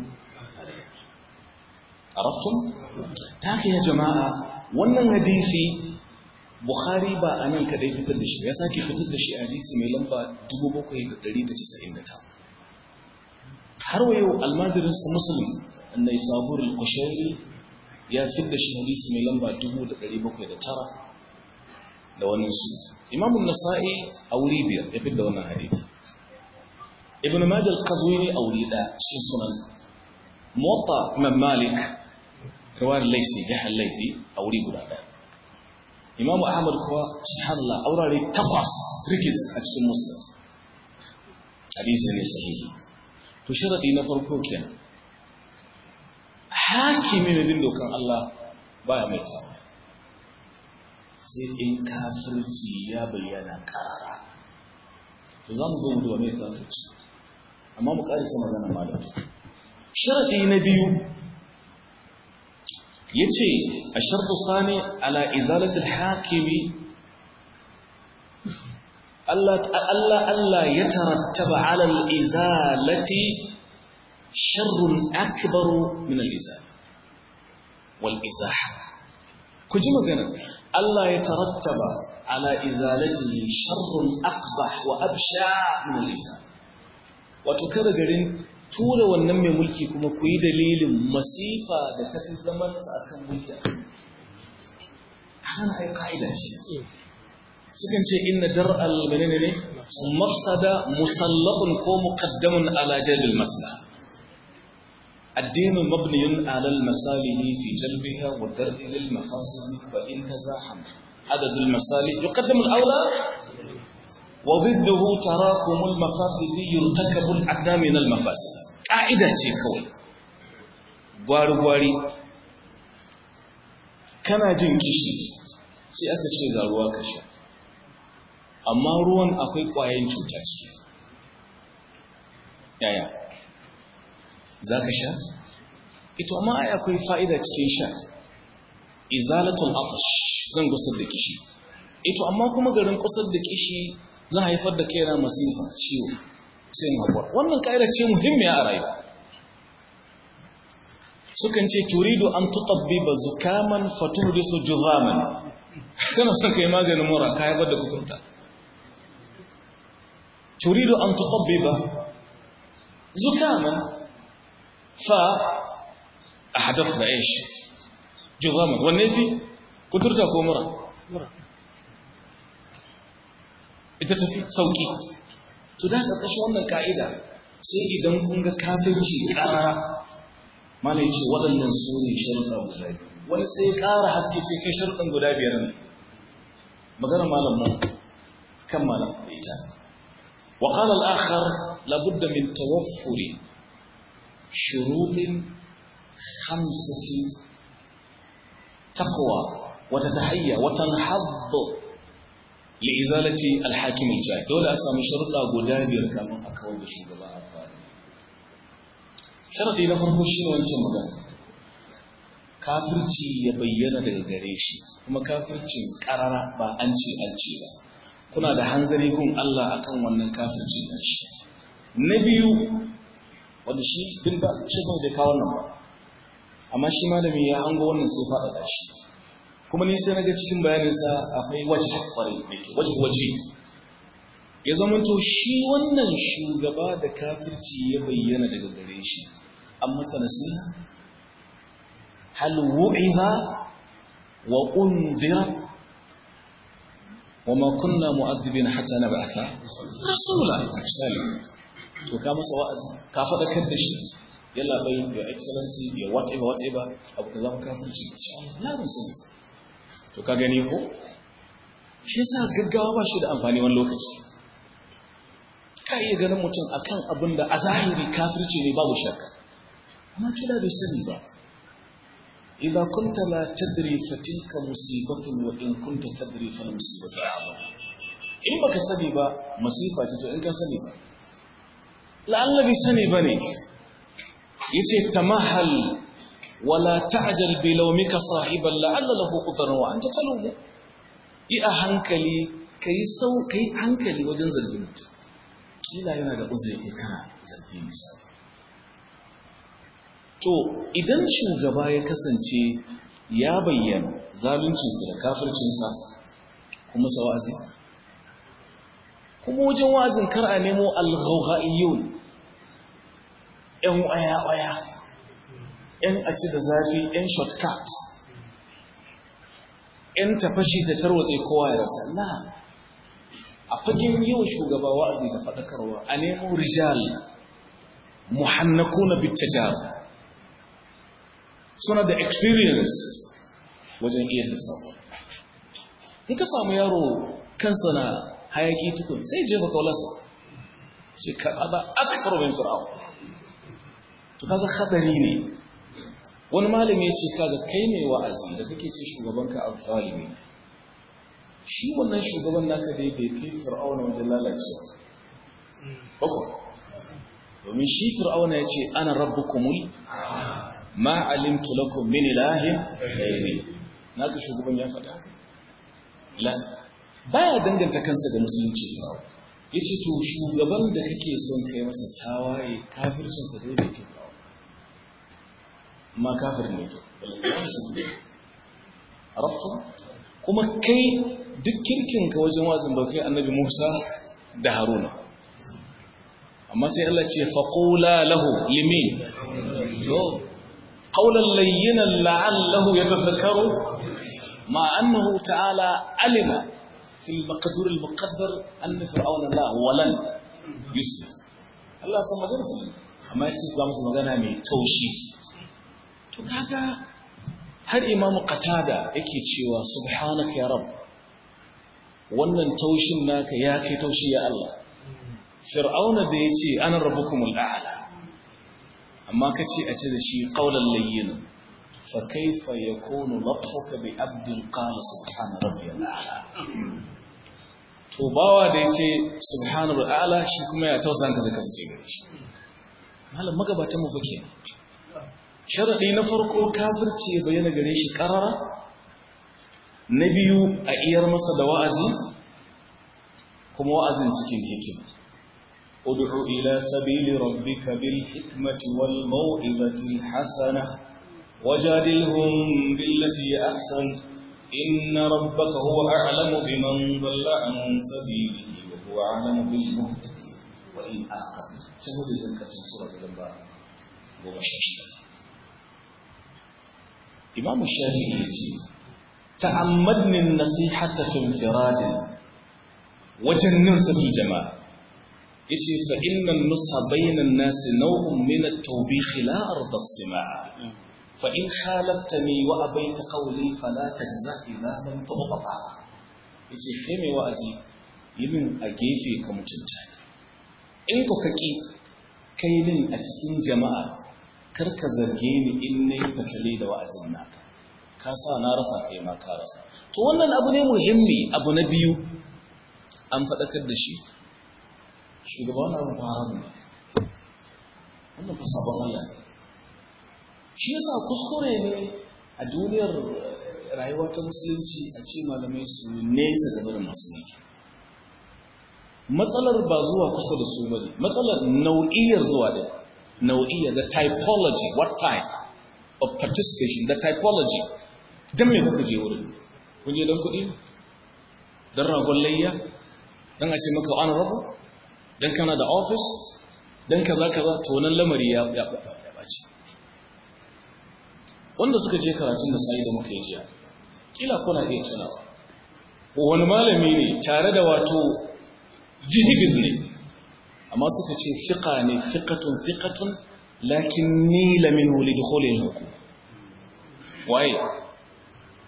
araftum ta haka ya jama'a wannan hadisi bukhari ba anan kadai fitar da shi ya sake fitar da shi a hadisi mai lamba 7799 har wa yau almadirin su muslim annai sabur al-kushairi ya fitar da shi hadisi mai lamba 7709 da wannan su imamun nasa'i a wuri biyar ya fi da wannan hadisi ibn majal qazwini a wuri da cikin sunan muwatta imam malik riwayar laisi ya laifi a wuri guda daya imamu ahmad kuwa subhanallah aurare takwas rikis a cikin muslim hadisi ne sahihi to sharadi na farko kenan hakimi mai bin dokan Allah baya mai tawa sai in kafirci ya bayyana karara to za mu zo mu duba mai kafirci amma mu karisa magana malatu sharadi na biyu yace ashartu sani ala izalatil hakimi Allah Allah Allah ya tarattaba ala al-izalati sharrun akbaru min al-izal wal izaha ku ji magana Allah ya tarattaba ala izalatihi sharrun aqbah wa absha min al-izal wato kada garin tura wannan mai mulki kuma ku yi dalilin masifa da ta fi zaman sa akan mulki hana ai ka'ida ce sukan ce inna dar'al menene ne mafsada musallatun ko muqaddamun ala jalbil maslaha الدين مبني على المصالح في جلبها والدرء للمفاسد فإن تزاحم عدد المصالح يقدم الأولى وضده تراكم المفاسد يرتكب الأدنى من المفاسد قاعدة كوي gwari gwari kana jin kishi sai aka ce ga ruwa ka sha amma ruwan akwai ƙwayan cuta ce yaya za ka sha? ito amma ai akwai fa'ida cikin sha izalatul afash zan gusar da kishi ito amma kuma garin kusar da kishi zan haifar da kaina masifa ciwo sai haƙura wannan ƙa'ida ce muhimmiya a rayuwa sukan ce turidu an tutabbi ba zukaman faturi su juzaman kana son ka yi maganin mura ka haifar da kuturta turidu an tutabbi ba zukaman فأحدثنا إيش جظاما والنفي كترتا كومرا ita tafi sauki to da ƙarƙashin wannan ka'ida sai idan kun ga kafirci ƙarara mana yace waɗannan su ne sharuɗa guda biyu wani sai ƙara haske ce kai sharuɗan guda biyar ne magana malam mu kan malam da ita wa qala al-akhar labudda min tawaffuri شروط خمسة تقوى وتتحيى وتنحض لإزالة الحاكم الجاهل دولة أسامي شرطة قدابير كما أكون بشغباء الظالم شرطي نفرق شنو أنت مغان kafirci ya bayyana daga gare shi kuma kafircin karara ba an ce an ce ba kuna da hanzari gun Allah akan wannan kafircin shi na biyu wanda shi bin ba shi ba da kawo nan ba amma shi malami ya hango wannan sai faɗaɗa shi kuma ni sai naga cikin bayaninsa akwai waje kwarai waje waje ya zama to shi wannan shugaba da kafirci ya bayyana daga gare shi an masa nasiha hal wu'iza wa undira wa ma kunna mu'adhibin hatta nab'atha rasula misali to ka masa wa'azi ka faɗakar da shi yalla bai your excellency ya whatever whatever abu ka zama kafirci ya musu to ka gani ko shi yasa gaggawa ba shi da amfani wani lokaci ka iya ganin mutum akan abin da a zahiri kafirci ne babu shakka amma kila bai sani ba idan kunta la tadri fa tilka musibatun wa in kunta tadri fa musibatu a'zam in baka sani ba masifa ce to in ka sani ba la'alla bai sani bane yace tamahal wala ta'jal bi lawmika sahiban la'alla lahu qudran wa anta talumu yi a hankali kai sau kai hankali wajen zargin mutum kila yana da uzuri kai kana zargi misali to idan shugaba ya kasance ya bayyana zaluncinsa da kafircinsa kuma sa wa'azi kuma wajen wa'azin kar a nemo al-ghawghaiyun yan waya-waya yan a ci da zafi yan shortcut yan tafashi da tarwatse kowa ya rasa la a fagen yau shugaba wa'azi da faɗakarwa a nemo rijal muhannakuna bittajar suna da experience wajen iya lissafa in ka samu yaro kansa na hayaki tukun sai jefa kaularsa ce kaɗa aka karobin fir'aun to kaga hadari ne wani malami ya ce kaga kai ne wa'azi da kake ce shugabanka alfalimi shi wannan shugaban naka dai bai kai fir'auna wajen lalacewa bako domin shi fir'auna ya ce ana rabbukumul ma alimtu lakum min ilahin ghairi naka shugaban ya faɗa haka la baya danganta kansa da musulunci fir'auna yace to shugaban da kake son kai masa tawaye kafircin sa dai bai kai fir'auna ma kafir ne to arabtu kuma kai duk kirkin ka wajen wazin ba kai annabi Musa da Haruna amma sai Allah ce faqula lahu limin to qawlan layyinan la'allahu yatadhakkaru ma annahu ta'ala alima fi al-maqdur al-muqaddar anna fir'auna la walan yusuf Allah san magana su amma yace za mu magana mai taushi to kaga har imamu qatada yake cewa subhanaka ya rabb wannan taushin naka ya kai taushi ya Allah fir'auna da ya ce ana rabbukumul a'la amma ka ce a ce da shi qaulan layyin fa kaifa yakunu latfuka bi abdin qala subhana rabbiyal a'la to bawa da ya ce subhana rabbiyal a'la shi kuma ya tausan ka zaka ce gare shi malam magabatan mu fake sharadi na farko kafirci ya bayyana gare shi karara na biyu a iyar masa da wa'azi kuma wa'azin cikin hikima ud'u ila sabili rabbika bil hikmati wal mau'izati al hasana wajadilhum billati ahsan inna rabbaka huwa a'lamu biman dhalla an sabilihi wa huwa a'lamu bil muhtadin wa in aqam saboda idan ka cikin sura al-lamba goma sha shida imam shafi'i yace تعمدني النصيحة في انفراد وجنن في الجماعة يتي فإن النصح بين الناس نوع من التوبيخ لا أرضى استماع فإن خالفتني وأبيت قولي فلا تجزع إذا لم تغضب yace kai mai wa'azi yi min a gefe ka mutunta in ku kaki kai min a cikin jama'a kar ka zarge ni in nayi fatale da wa'azin naka ka sa na rasa kai ma ka rasa to wannan abu ne muhimmi abu na biyu an faɗakar da shi shugaba wani abu fara ne wannan fa sabon Allah ne shi yasa kuskure ne a duniyar rayuwa ta musulunci a ce malamai su nesa da barin musulunci matsalar ba zuwa kusa da su bane matsalar nau'iyar zuwa da nau'iyar the typology what type of participation the typology don me kuka je wurin kun je don kuɗi don ragon layya don a ce maka an rabu don kana da ofis don kaza kaza to nan lamari ya ɓaci wanda suka je karatun da sai da muka yi jiya kila kuna iya tunawa wani malami ne tare da wato jihibiz ne amma suka ce fiqa ne fiqatun fiqatun lakin nila minhu lidukhulil hukum waye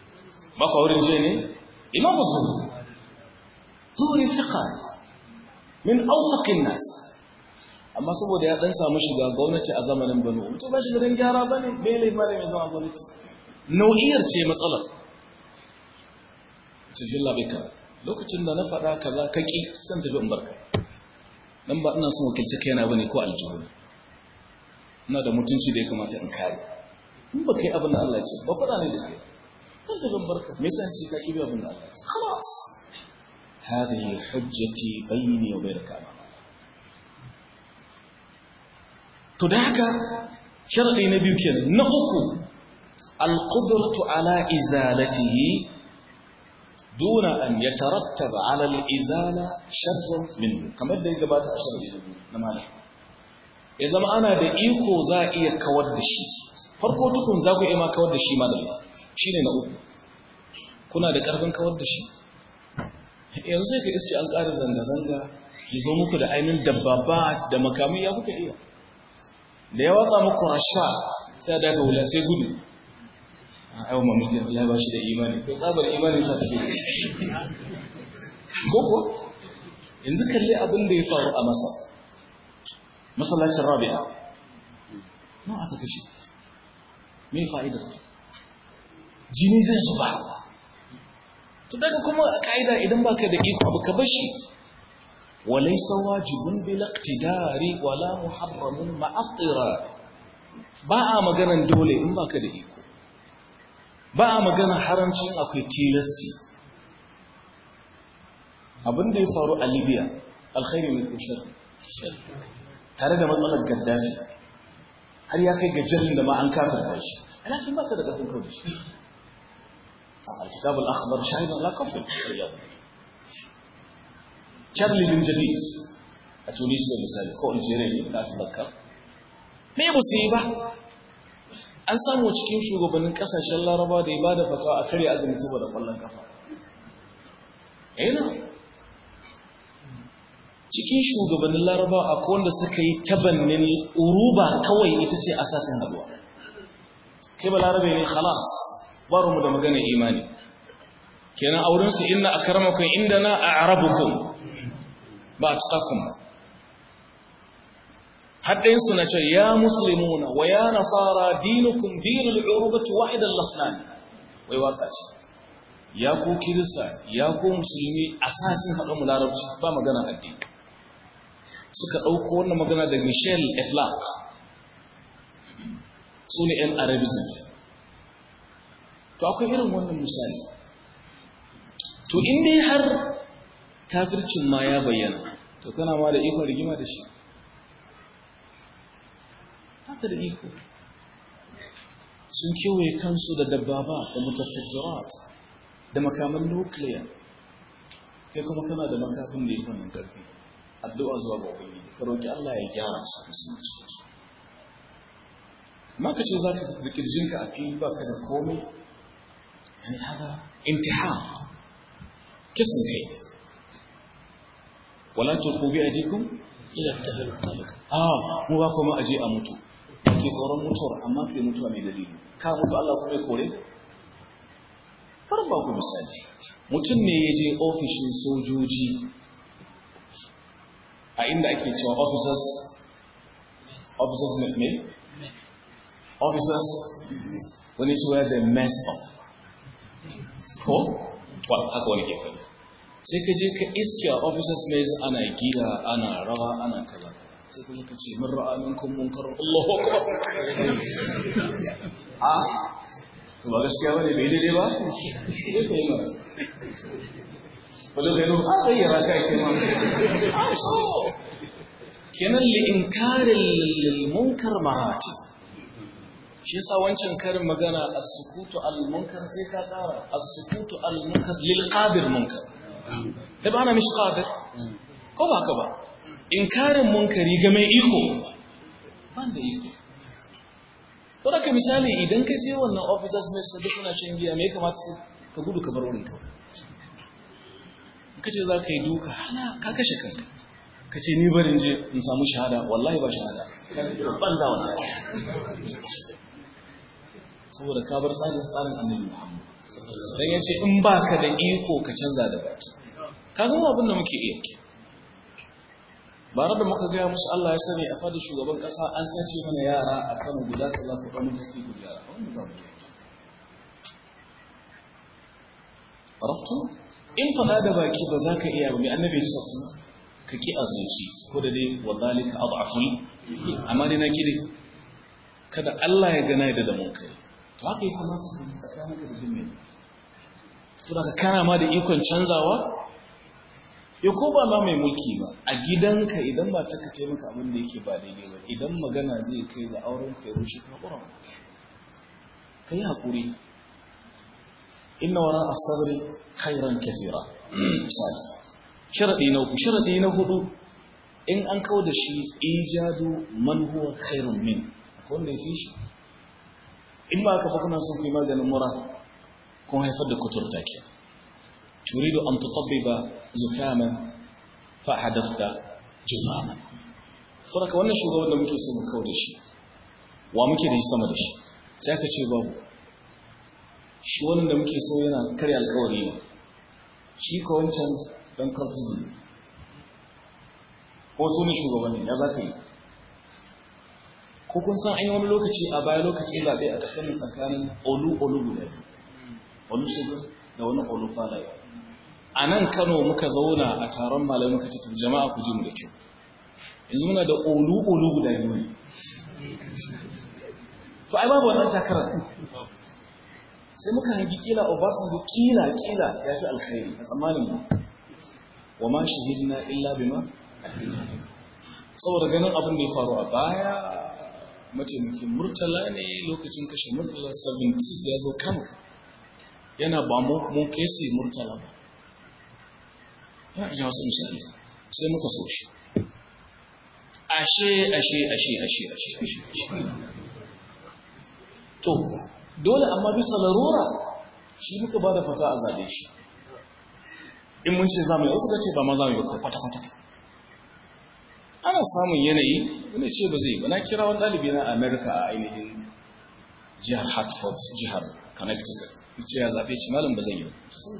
ba ku wurin je ne imamu zuhuri zuhuri fiqa min awsaqin nas amma saboda ya dan samu shiga gwamnati a zamanin Bano to ba shi garin gyara bane bai lai mara mai zama gwamnati nau'iyar ce matsalar cikin labika lokacin da na faɗa kaza ka ƙi san tafi in barka dan ba ina son wakilci kaina bane ko aljihu ina da mutunci da ya kamata in kare in ba kai abin da Allah ya ce ba faɗa ne da kai san tafi in barka me yasa ce ka ƙi bi abin da Allah ya ce خلاص هذه حجتي بيني وبينك أمام to da haka sharadi na biyu kenan na uku alqudratu ala izalatihi duna an yatarattab ala alizala sharrun minhu kamar da ya gabata a sharadi na malam ya zama ana da iko za a iya kawar da shi farko tukun za ku iya ma kawar da shi malam shine na uku kuna da karfin kawar da shi yanzu sai ka iske an ƙara zanga-zanga ya zo muku da ainihin dabbaba da makamai ya kuka iya da ya watsa muku rasha sai da ga wula sai gudu a yawon mamaki ya ba shi da imani ko tsabar imanin sa take gogo yanzu kalli abin da ya faru a masa masallacin rabi'a na aka kashe me fa'idar jini zai zuba to daga kuma a ka'ida idan baka da iko abu ka bashi وليس واجب بلا اقتدار ولا محرم مع اضطرار ba a maganan dole in baka da iko ba a maganan haramcin akwai tilasti abin da ya faru a libya alkhairi ne ko shar tare da matsalar gaddafi har ya kai gajerin da ma an kafirta shi ana kin baka da kafin kawai shi الكتاب الأخضر شاهد على كفر Charlie bin Jadid a Tunisia misali ko Algeria ne da aka Me ba su yi ba? An samu cikin shugabannin kasashen Laraba da ya ba da fatawa a karya azumi saboda kwallon kafa. Ina. Cikin shugabannin Laraba akwai wanda suka yi tabannin uruba kawai ita ce asasin haduwa. Kai ba Larabe ne khalas, baro mu da magana imani. Kenan aurensu inna akramakum indana a'rabukum ba a tukakun ba haɗinsu na ce ya musulmuna wa ya nasara dinukun dinul urubatu wahidan lasnani wai waka ce ya ku kirista ya ku musulmi asasin haɗin mu larabci ba magana addini suka ɗauko wannan magana da michel eflak su ne yan arabism to akwai irin wannan misali to in dai har kafircin ma ya bayyana to kana ma da ikon rigima da shi haka da iko sun kewaye kansu da dabbaba da mutafajjirat da makaman nukiliya kai kuma kana da makafin da ya wannan karfi addu'a zuwa ga ubangiji ka roki Allah ya gyara su musulunci amma ka ce za ka da kirjinka a fili ba ka da komai yani hada intihar kisan kai wala tulqu bi aydikum ila tahlu talaka ah mu ba kuma aje a mutu ke tsoron mutuwar amma kai mutuwa mai dalili ka mutu Allah kuma ya kore farin ba ku misali mutum ne ya je ofishin sojoji a inda ake cewa officers officers ne me officers wani cewa da mess up ko haka wani ke faɗi sai ka je ka iske a officers mess ana giya ana rawa ana kaza sai ka je ka ce min ra'a minkum munkarar Allahu akbar a to ba gaskiya bane bai daidai ba sai ka yi ma wala gairu a gayyara ka ake ma a so kenan li inkaril munkar marati shi yasa wancan karin magana as-sukutu al-munkar sai ka kara as-sukutu al-munkar lil qadir munkar da ba na mishi qadir ko ba ka ba inkarin munkari ga mai iko ban da iko to daga misali idan ka je wannan officers mai sabu suna shan giya me kamata ka gudu ka bar wurin ka ka ce za ka yi duka hala ka kashe kanka ka ce ni barin je in samu shahada wallahi ba shahada ban da wannan saboda ka bar tsarin tsarin annabi Muhammad dan yace in baka da iko ka canza da baki ka ga abin da muke iya bare da muka gaya musu Allah ya sani a fadin shugaban kasa an sace mana yara a kan guda kaza ku dan mutaki ku gyara wannan ba mu araftu in fada da baki ba za ka iya ba mai annabi ya sassu ka ki azuci ko da dai wa zalika ad'aful amma dai na kide kada Allah ya gana da da mun kai to haka ya kamata ka tsakanin ka da dimmi saboda ka kana ma da ikon canzawa ya ko ba ma mai mulki ba a gidanka idan ba ta ka taimaka abin da yake ba daidai ba idan magana zai kai ga auren ka ya rushe ka haƙura ka yi haƙuri inna wara a sabri khairan kafira misali sharaɗi na uku sharaɗi na hudu in an kawo da shi ijadu man huwa khairun min akwai wanda ya fi shi in ba ka fa kuna son ku yi maganin mura kun haifar da kuturta ke تريد أن تطبب زكاما فحدثت جماما saboda wannan shugaban da muke so mu kawo da shi wa muke da shi sama da shi sai aka ce babu shi wannan da muke so yana karya alkawari ne shi ko wancan dan karfi ne ko su ne shugabanni ya za ka yi ko kun san an yi wani lokaci a baya lokaci zaɓe a tsakanin tsakanin olu olu guda biyu olu shugaban da wani olu falaye a nan kano muka zauna a taron malamai muka cikin jama'a ku ji mu da kyau yanzu muna da olu-olu guda biyu ne to ai babu wannan takarar sai muka hangi kila obasanjo kila kila ya fi alkhairi a tsammanin mu wa ma shahidina illa bima saboda ganin abin da ya faru a baya mataimakin murtala ne lokacin kashe murtala 76 da ya zo kano yana ba mu kesi murtala ba ya ji wasu misali sai muka so shi ashe ashe ashe ashe ashe ashe to dole amma bisa larura shi muka ba da fata a zaɓe shi in mun ce zamu yi wasu ce ba ma zamu yi ba kwata-kwata ana samun yanayi wani ce ba zai ba na kira wani ɗalibi na america a ainihin jihar hartford jihar connecticut ce ya zaɓe ce malam ba zai yi ba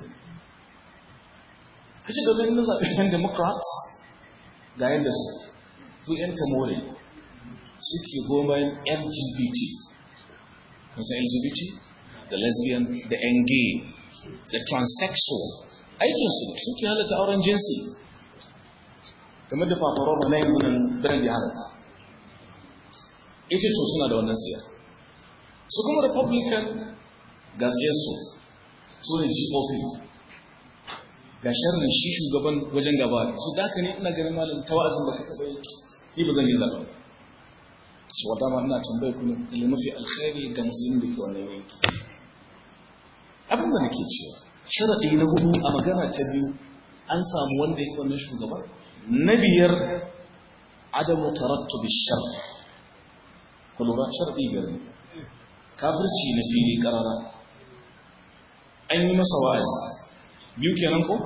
ka ce domin na zaɓe yan democrat ga yadda su su yan tamore suke goma lgbt kusa lgbt da lesbian da yan gay da transsexual aikinsu suke halatta auren jinsi kamar da fafaroma na yanzu nan biran ya halatta ita to suna da wannan siyasa su kuma republican ga siyarsu su ne gop ga sharrin shi shugaban wajen gaba su da haka ne ina ganin malam ta wa'azin da kaka bai ni ba zan yi zaɓa su wata ma ina tambaye ku ne mafi alkhairi ga musulmi da ke wannan yanki abin da nake cewa sharaɗi na hudu a magana ta biyu an samu wanda yake wannan shugaba na biyar adamu tarattubi shar ku lura sharaɗi biyar ne kafirci na fili karara an yi masa wa'azi biyu kenan ko?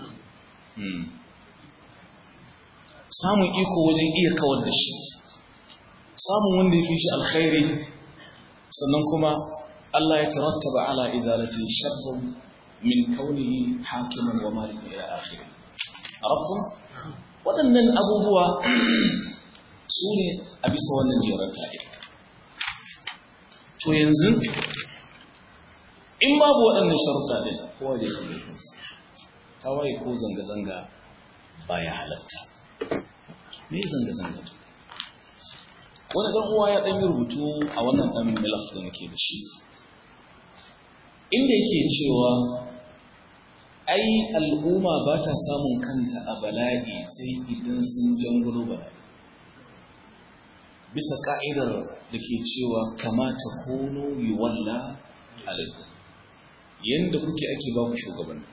samun iko wajen iya kawar da shi samun wanda ya fi shi alkhairi sannan kuma Allah ya tarattaba ala izalati sharrun min kaunihi hakiman wa malikan ila akhiri arabtum waɗannan abubuwa su ne a bisa wannan jerar tare to yanzu in babu waɗannan sharuɗa ɗin kowa da yake kansa tawaye ko zanga-zanga ba ya halatta me zanga-zanga to wani ɗan uwa ya ɗan yi rubutu a wannan ɗan milaf da nake da shi inda yake cewa ai al'umma ba ta samun kanta a bala'i sai idan sun jangulo bala'i bisa ka'idar da ke cewa kamata kono yi walla alaikum yadda kuke ake ba ku shugabanni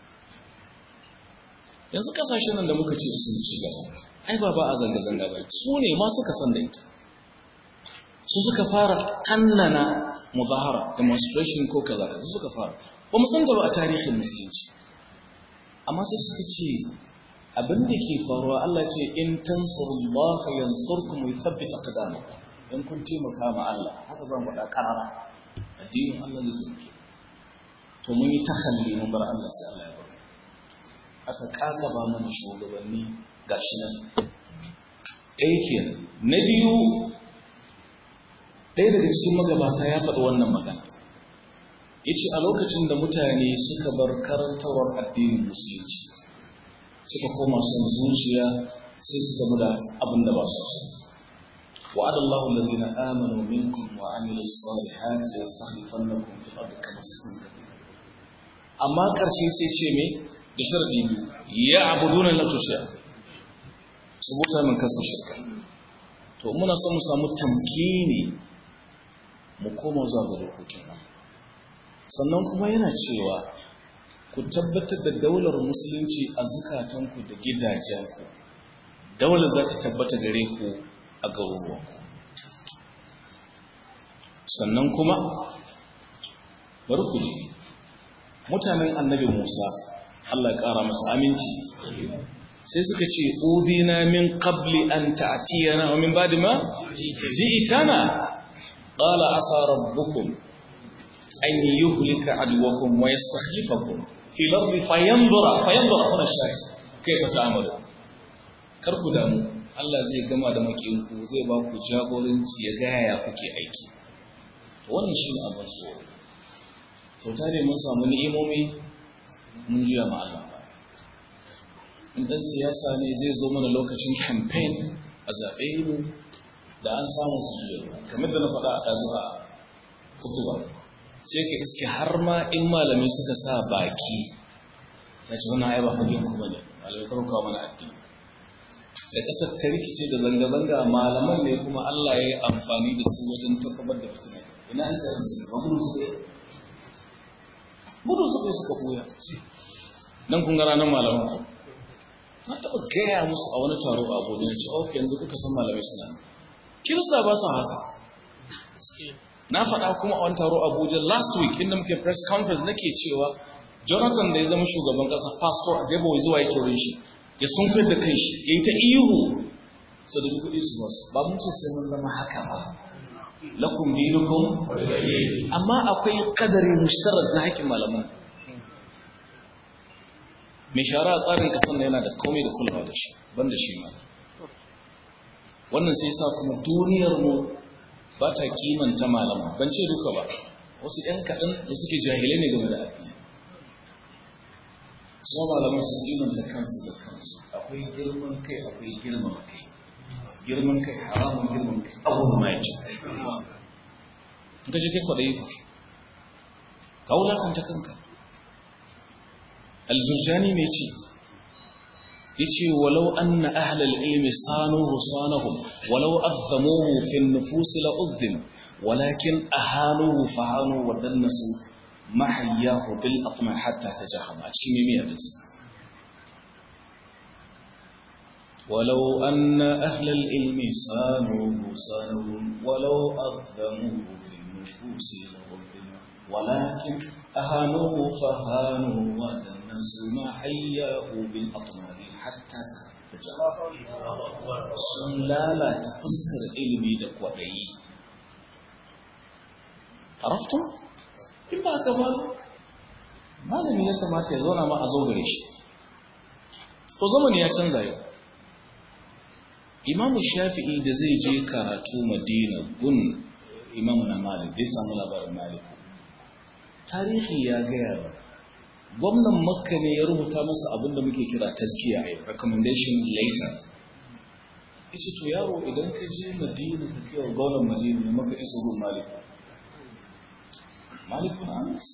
yanzu kasashen nan da muka ce sun ci gaba ai ba ba a zanga-zanga ba su ne ma suka san da ita su suka fara kannana muzahara demonstration ko kaza su suka fara ba mu san ta ba a tarihin musulunci amma sai suka ce abin da ke faruwa Allah ce in tansurullaha yansurkum wa yuthabbit aqdamakum in kun taimaka ma Allah haka zan faɗa karara addinin Allah zai taimake to mun yi tahalli mun bar Allah sai Allah ya bar aka kakaba mana shugabanni gashi nan ɗaya kenan na biyu ɗaya daga cikin magabata ya faɗi wannan magana ya ce a lokacin da mutane suka bar karantarwar addinin musulunci suka koma son zuciya sai su gamu da abin da ba su so وعد الله الذين آمنوا منكم وعملوا الصالحات ليستخلفنكم في الأرض كما استخلف amma ƙarshe sai ce me da sharadi biyu ya abuduna la tusha su buta min kasa shirka to muna son mu samu tamkini mu koma zuwa ga dokokin nan sannan kuma yana cewa ku tabbatar da daular musulunci a zukatanku da gidajenku daular za ta tabbata gare ku a garuruwanku sannan kuma bari ku ne mutanen annabi Musa Allah ya ƙara masa aminci sai suka ce udina min qabli an ta'tiyana wa min ba'di ma ji'tana qala asa rabbukum an yuhlika adwakum wa yastakhlifakum fi al-ardi fayanzura fayanzura kuna shay kaifa ta'malu kar ku damu Allah zai gama da makinku zai ba ku jagoranci ya ga yaya kuke aiki wannan shi abin so sau tare mun samu ni'imomi mun juya ma Allah in dan siyasa ne zai zo mana lokacin campaign a zaɓe mu da an samu su juya kamar da na faɗa a ɗazu a kutuba sai ka iske har ma in malamai suka sa baki sai ce wani ba fagen ku bane malamai karo kawo mana addini da ƙasar ta rikice da zanga-zanga malaman ne kuma Allah ya yi amfani da su wajen takabar da fitina ina an tsaye su ba gudu su gudu suka yi suka ɓuya nan kun gara nan malaman ku na taɓa gaya musu a wani taro a abuja na ce ok yanzu kuka san malamai suna kirista ba su haka na faɗa kuma a wani taro a abuja last week inda muke press conference nake cewa jonathan da ya zama shugaban ƙasa pastor a jabo zuwa yake wurin shi ya sun da kai shi ya yi ta ihu su da kuɗi su basu ba mun ce sai mun zama haka ba lakum dinukum amma akwai kadari mushtarak na haƙƙin malaman mai shara a tsarin ƙasar yana da komai da kulawa da shi ban da shi ma wannan sai sa kuma duniyar mu ba ta kimanta malaman ban ce duka ba wasu ‘yan kaɗan da suke jahilai ne game da addini su malaman sun kimanta kansu da kansu akwai girman kai akwai girman kai girman kai haramun girman kai abubuwan ma yace ka je kai kwaɗayi fa ka wulakanta kanka aljurjani ne ce ya ce walau anna ahlal ilmi sanuhu sanahum walau azzamuhu fi nufusi la uzzim walakin ahanuhu fahanu wa dannasu mahayyahu bil atma hatta tajahama cikin mimiya da ولو أن أهل العلم صانوه صانوه ولو أظلموه في النفوس لغفنا ولكن أهانوه فهانوا ودنسوا ما حياه بالأطمار حتى sun lalata fuskar ilimi da kwaɗayi haraftun in ba ka ba malami ya kamata ya zauna ma a zo gare shi to zamani ya canza yau imamu shafi'i da zai je karatu madina gun imamu na malik bai samu labarin malik tarihi ya gaya ba gwamnan makka ne ya rubuta masa abin da muke kira taskiya a recommendation later ya ce to yaro idan ka je madina ka kewa gwamnan madina ne maka isa gun malik malik na anas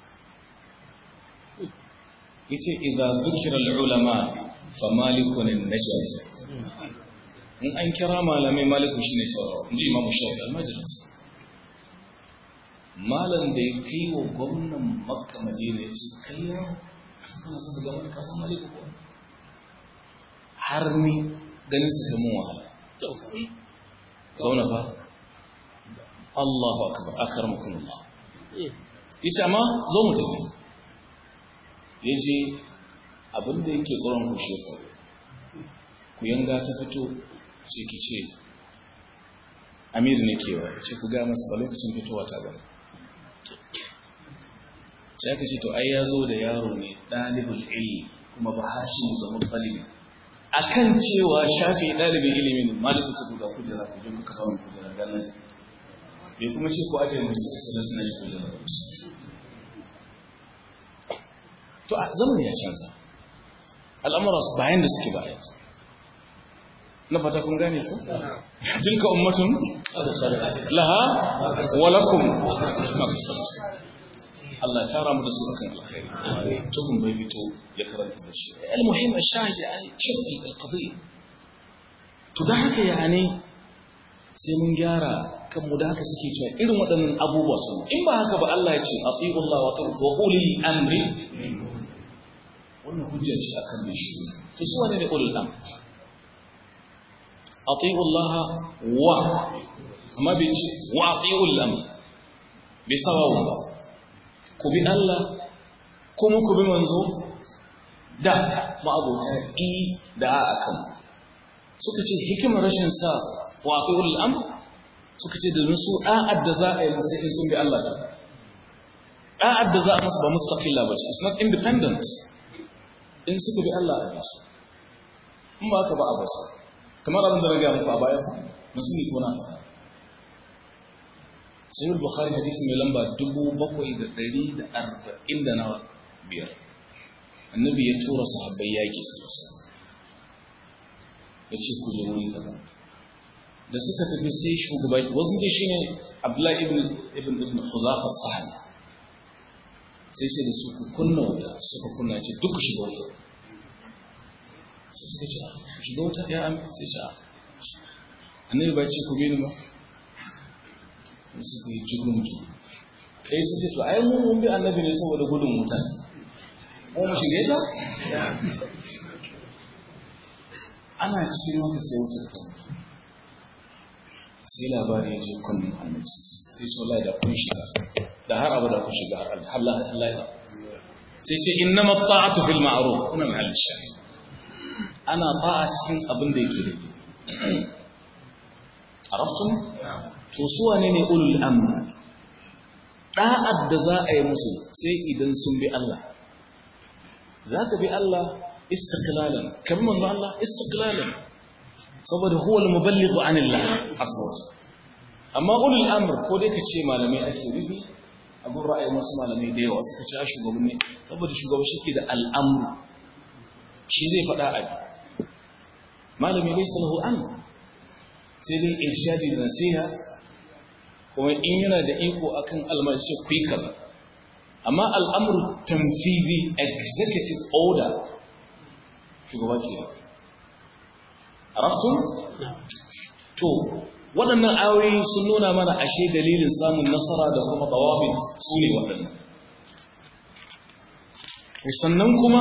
ya ce idan zukira al'ulama fa malikun najaj in an kira malamai maliku shi ne tauraro in ji imamu shafi almajalis malam da ya kai wa gwamnan makka madina ya ce kai yawo kana su ga wani kasan maliku ko har ni ganin su kamun wahala gwamna fa Allahu akbar akramakum Allah yace amma zo mu tafi yaje abin da yake tsoron ku shekaru ku yanga ta fito sai ki ce amir ne kewa ce ku ga masa ba lokacin fitowa ta ba sai aka ce to ai ya zo da yaro ne ɗalibul ilmi kuma ba hashin da mutsalibi akan cewa shafi ɗalibin ilimin malamin ta duka kujera ku je kuka hawa kujera ganin bai kuma ce ko ajiye mutum sai da suna shi kujera da wasu to a zamani ya canza al'amura su bayan da suke bayan na fata kun gane ko tilka ummatun laha wa lakum Allah ya tara mu da su akan alkhairi tukun bai fito ya karanta da shi al-muhim ash-shahid yani shaddi al-qadiyya to dan haka yani sai mun gyara kan mu da haka suke cewa irin waɗannan abubuwa su in ba haka ba Allah ya ce atiqu Allah wa taqu wa ulil amri wannan hujjar shi akan mai shi to su wane ne ulul amr atiqu Allah wa amma bai ce wa atiqu al-amr bai sawawu ba ku bi Allah kuma ku bi manzo da ma'abota i da a akan suka ce hikimar rashin sa waqi'ul amr suka ce da su da'ad da za a yi musu in sun bi Allah ta da'ad da za a musu ba mustaqilla ba ce it's not independent in suka bi Allah a su in ba ka ba a basu kamar abin da na gaya muku a baya musulmi ko na faɗa sai bukhari hadisi mai lamba dubu bakwai da ɗari da arba'in da nawa biyar annabi ya tura sahabbai yaƙi su ya ce ku je wuri kaza da suka tafi sai shugaba wasu ne shi ne abdullahi ibn ibn ibn huzafa sahani sai sai da su ku kunna wuta suka kunna ce duk ku shiga wuta sai suka ce shiga wuta ya amin sai ce annabi ba ce ku bi ni ba suka yi jigun ju ɗaya su ce to ai mun mun bi annabi ne saboda gudun wuta ko mu shige ta ana cikin haka sai wutar ta mutu sai labari ya je kunnen annabi sai ce wallahi da kun shiga da har abu da kun shiga har Allah Allah ya sai ce innama ta'atu fil ma'ruf kuna mahall shahid ana ta'a cikin abin da yake daidai arabtum to su wane ne ulul amr da'ad da za a yi musu sai idan sun bi Allah za ka bi Allah istiqlalan kan manzo Allah istiqlalan saboda huwa al-muballighu anillah aswat amma ulul amr ko dai ka ce malamai ake rufi abun ra'ayin wasu malamai da yawa suka ci shugabanni saboda shugaba shi ke da al'amru shi zai faɗa a malami laysa lahu amr sai dai irshadi da nasiha kuma in yana da iko akan almarci ku yi kaza amma al'amuru tanfizi executive order shugaba ke arabtun to waɗannan ayoyi sun nuna mana ashe dalilin samun nasara da kuma tawabin su ne waɗannan sannan kuma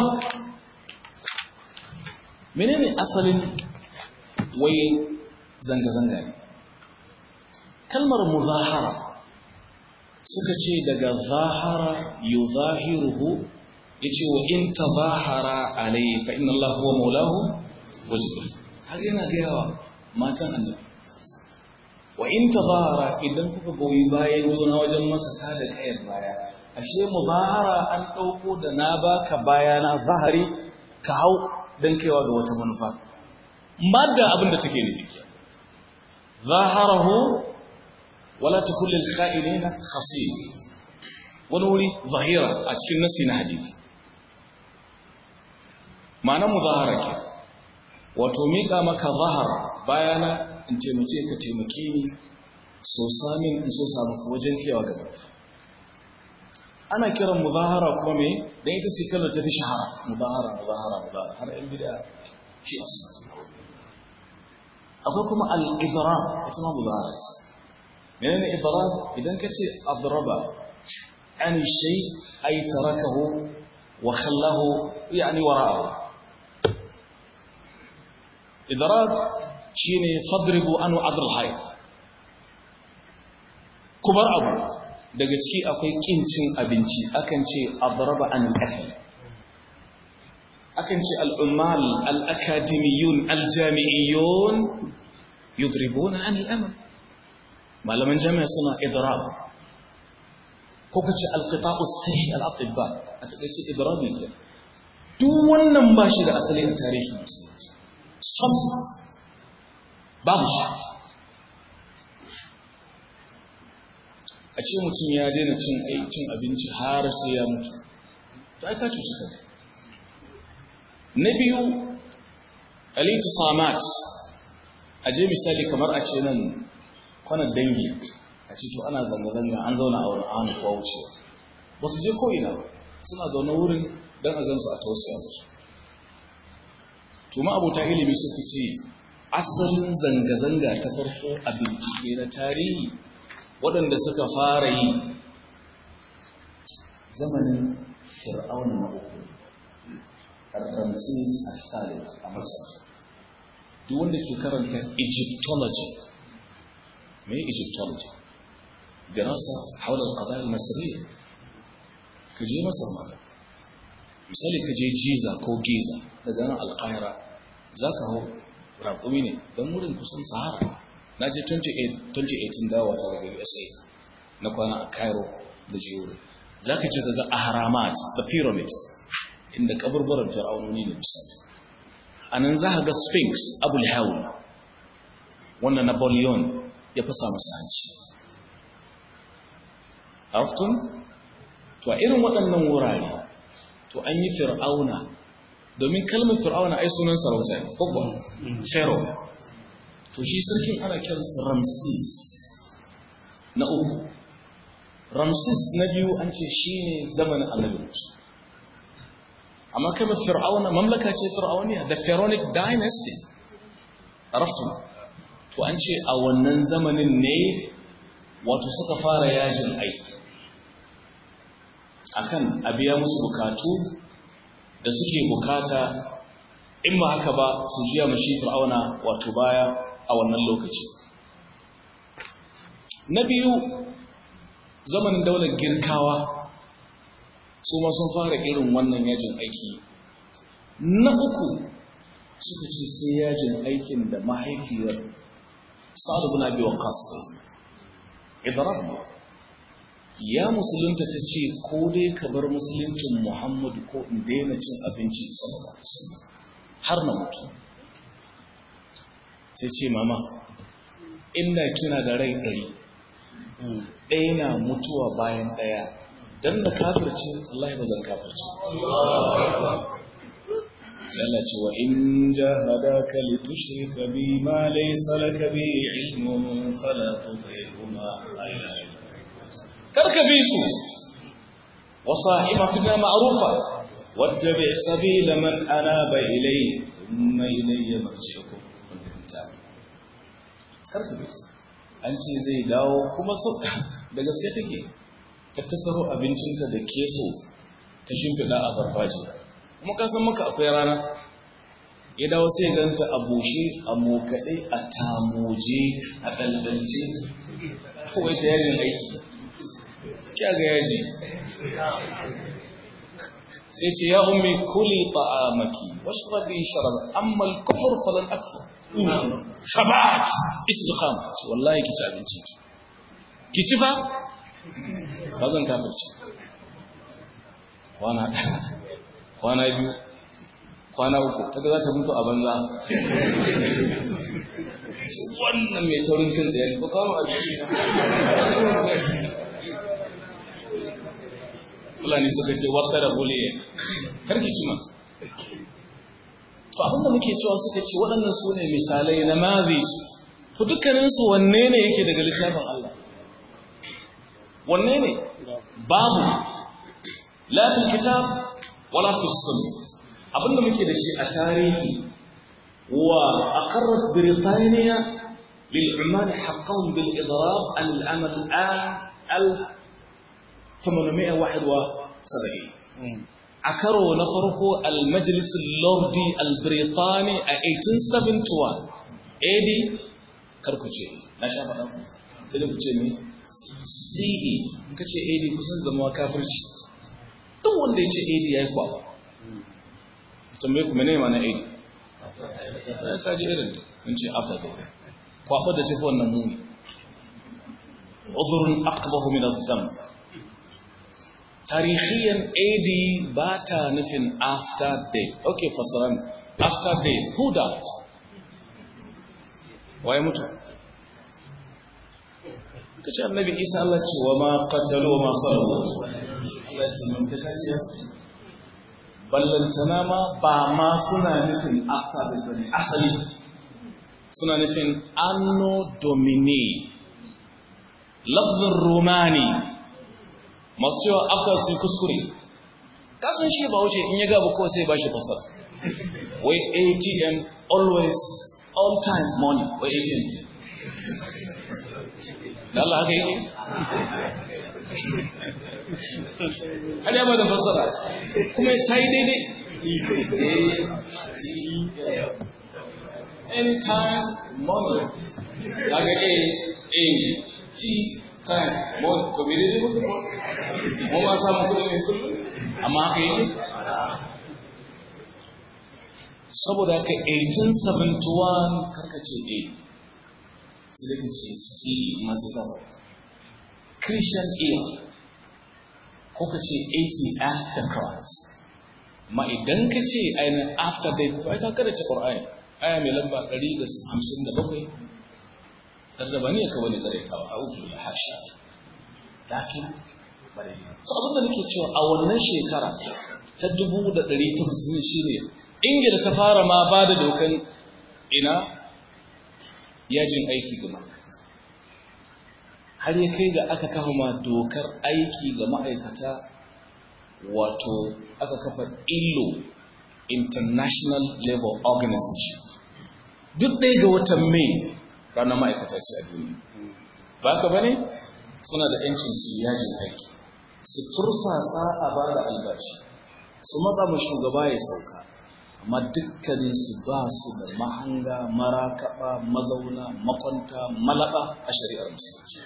menene asalin wai zanga-zanga ne kalmar muzahara suka ce daga zahara yuzahiruhu yace wa in tabahara alayhi fa inna Allah huwa maulahu wa jibril har yana ga yawa matan annabi wa in tabahara idan kuka goyi bayan juna wajen masa kada kayar baya ashe muzahara an dauko da na baka baya na zahari ka hau dan kaiwa ga wata manufa madda abin da take nufi zaharahu wala takun lil kha'ilina khasim wani wuri zahira a cikin nasi na hadisi ma'anar muzahara ke wato miƙa maka zahara bayana in taimake ka taimake ni so samin in so samu wajen kewa gaba ana kiran muzahara kuma me dan ita ce kalmar ta fi shahara muzahara muzahara muzahara har yan bid'a shi akwai kuma al-idrar ita ma muzahara ce menene idrar idan kace adraba an shay ay tarakahu wa khallahu yani wara'ahu idrar shine fadribu anu adl hayy kubar abu daga ciki akwai kincin abinci akan ce adraba an al-akl akan ce al-ummal al-akademiyun al-jami'iyun yudribuna an al-amal malaman jami'a suna idrab ko kace al-qita'u sahih al-atibba a takeice idrab ne duk wannan ba shi da asali a tarihi sam babu shi a ce mutum ya daina cin cin abinci har sai ya mutu ta aika cuci kanka na biyu alitu samat a je misali kamar a ce nan kwanar dangi a ce to ana zanga-zanga an zauna a wani an kuwa wucewa ba su je ko'ina ba suna zaune wurin don a gansu a tausaya musu tuma abota ilimi suka ce asalin zanga-zanga ta farko a bincike na tarihi waɗanda suka fara yi zamanin fir'auna na uku ramses al-thalith a masar duk wanda ke karanta egyptology mai egyptology dirasa haular ƙadar masariya ka je masar ma misali ka je jiza ko giza daga nan alƙahira za ka hau raƙumi ne don wurin kusan sahara na je 2018 dawa ta daga usa na kwana a cairo da jiyo za ka ce daga ahramat da pyramids inda kaburburan fir'aunoni ne misali a nan za ka ga sphinx abul hawl wannan napoleon ya fasa masa hanci aftun to a irin waɗannan wurare to an yi fir'auna domin kalmar fir'auna ai sunan sarauta ne ko pharaoh to shi sarkin ana kiransa ramses na uku ramses na biyu an ce shi ne zamanin annabi musu amma kalmar fir'auna mamlaka ce fir'auniya da pharaonic dynasty araftu to an ce a wannan zamanin ne wato suka fara yajin aiki akan a biya musu bukatu da suke bukata in ba haka ba su jiya mashi fir'auna wato baya a wannan lokaci na biyu zamanin daular girkawa su ma sun fara irin wannan yajin aiki na uku suka ce sai yajin aikin da mahaifiyar sa'adu bin abi waqas idrab ya musulunta ta ce ko dai ka bar musuluncin muhammadu ko in daina cin abinci sallallahu alaihi wasallam har na mutu sai ce mama inda kina da rai ɗari ɗaya na mutuwa bayan ɗaya don da kafirce Allah ba zan kafirce sai Allah ce wa in jahadaka li tushrika bi ma laysa laka bi ilmun fala tudihuma karka bi su wa sahibaka ma'rufa wattabi sabila man anaba ilayhi thumma ilayya marji'ukum karka bi an ce zai dawo kuma da gaske take ta tattaro abincinta da keso ta shimfiɗa a farfajiya kuma ka san maka akwai rana ya dawo sai ganta a bushe a mokaɗe a tamoje a ɗalɗalce kawai ta yajin aiki kya ga yaji sai ce ya ummi kuli ta'amaki washrabi sharab amma al-kufr falan akfur shabat istiqama wallahi ki ci abinci ki ci fa ba zan kafirci kwana kwana biyu kwana uku kaga za ta mutu a banza wannan mai taurin kan da ya ba kawo abinci fulani suka ce wata da buliye karki ci ma to abinda muke cewa suka ce waɗannan su ne misalai na mazis to dukkaninsu wanne ne yake daga littafin Allah wanne ne babu la fil kitab wala fi sunnah abinda muke da shi a tarihi wa aqarrat britaniya lil umman haqqan bil idrab an al amal al 871 a karo na farko al-majlis lordi al-britani a 1871 AD karkuce na sha faɗa ku sai da ku ce ne CE in ka ce AD kusan zama kafirci duk wanda ya ce AD ya yi kwaba tambaye ku mene ma na AD ya kaji irin in ce after day kwaba da tafi wannan muni uzurun aqbahu min adh-dhanb tarihiyan AD ba ta nufin after day. Okay, fasaran after day. Who that? waye mutu kace annabi isa Allah ce wa ma qatalu wa ma salabu Allah ce mun ka kace ballantana ma ba ma suna nufin after the bane asali suna nufin anno domini lafzin romani masu yawa after su kuskure kasan shi ba wuce in ya gaba kawai sai ba shi fasar wai atm always all time money wai atm da Allah haka yake har ya ba da fasara kuma ta yi daidai anytime money kaga a a t time money ko bai daidai ba mu ma samu kudi ne kullum amma haka yake saboda haka 1871 karkace a sai da ce c masu gaba christian era ko ka ce ac after christ ma idan ka ce ainihin after death to ai ka kada ce ƙwar'ani aya mai lamba 157 tare da ba ne ka wani tsaraitawa a uku da hasha lakin bare so abinda nake cewa a wannan shekara ta dubu da ɗari ta musulmi shi ne ingila ta fara ma ba da dokan ina yajin aiki ga ma'aikata har ya kai ga aka kafa ma dokar aiki ga ma'aikata wato aka kafa illo international labor organization duk ɗaya ga watan mai ranar ma'aikata ce a duniya ba ka bane suna da 'yancin su yajin aiki su tursasa a ba da albashi su matsa mu shugaba ya sauka amma dukkaninsu ba su da mahanga marakaɓa mazauna makwanta malaba a shari'ar musulunci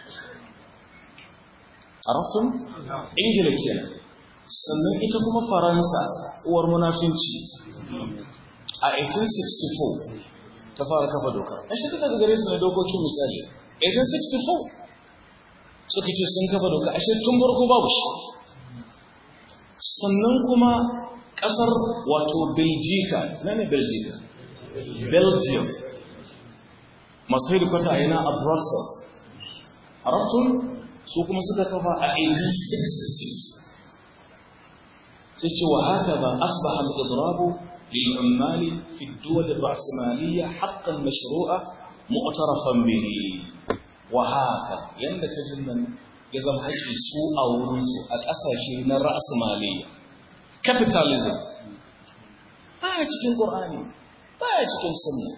araftun ingila kenan sannan ita kuma faransa uwar munafinci a 1864 ta fara kafa doka a shi daga gare su na dokokin misali 1864 suka ce sun kafa doka ashe tun farko babu shi sannan kuma kasar wato Belgica na ne Belgica Belgium masu hedikwata yana a Brussels a rafton su kuma suka kafa a 1866 sai ce wa haka ba asbaha al-idrabu للعمال في الدول الرأسمالية حقا مشروعا مؤترفا به وهكذا يندك جنن يزم حقي سوء أو رنسو أكأساشي من الرأسمالية capitalism baya cikin ƙorani baya cikin sunna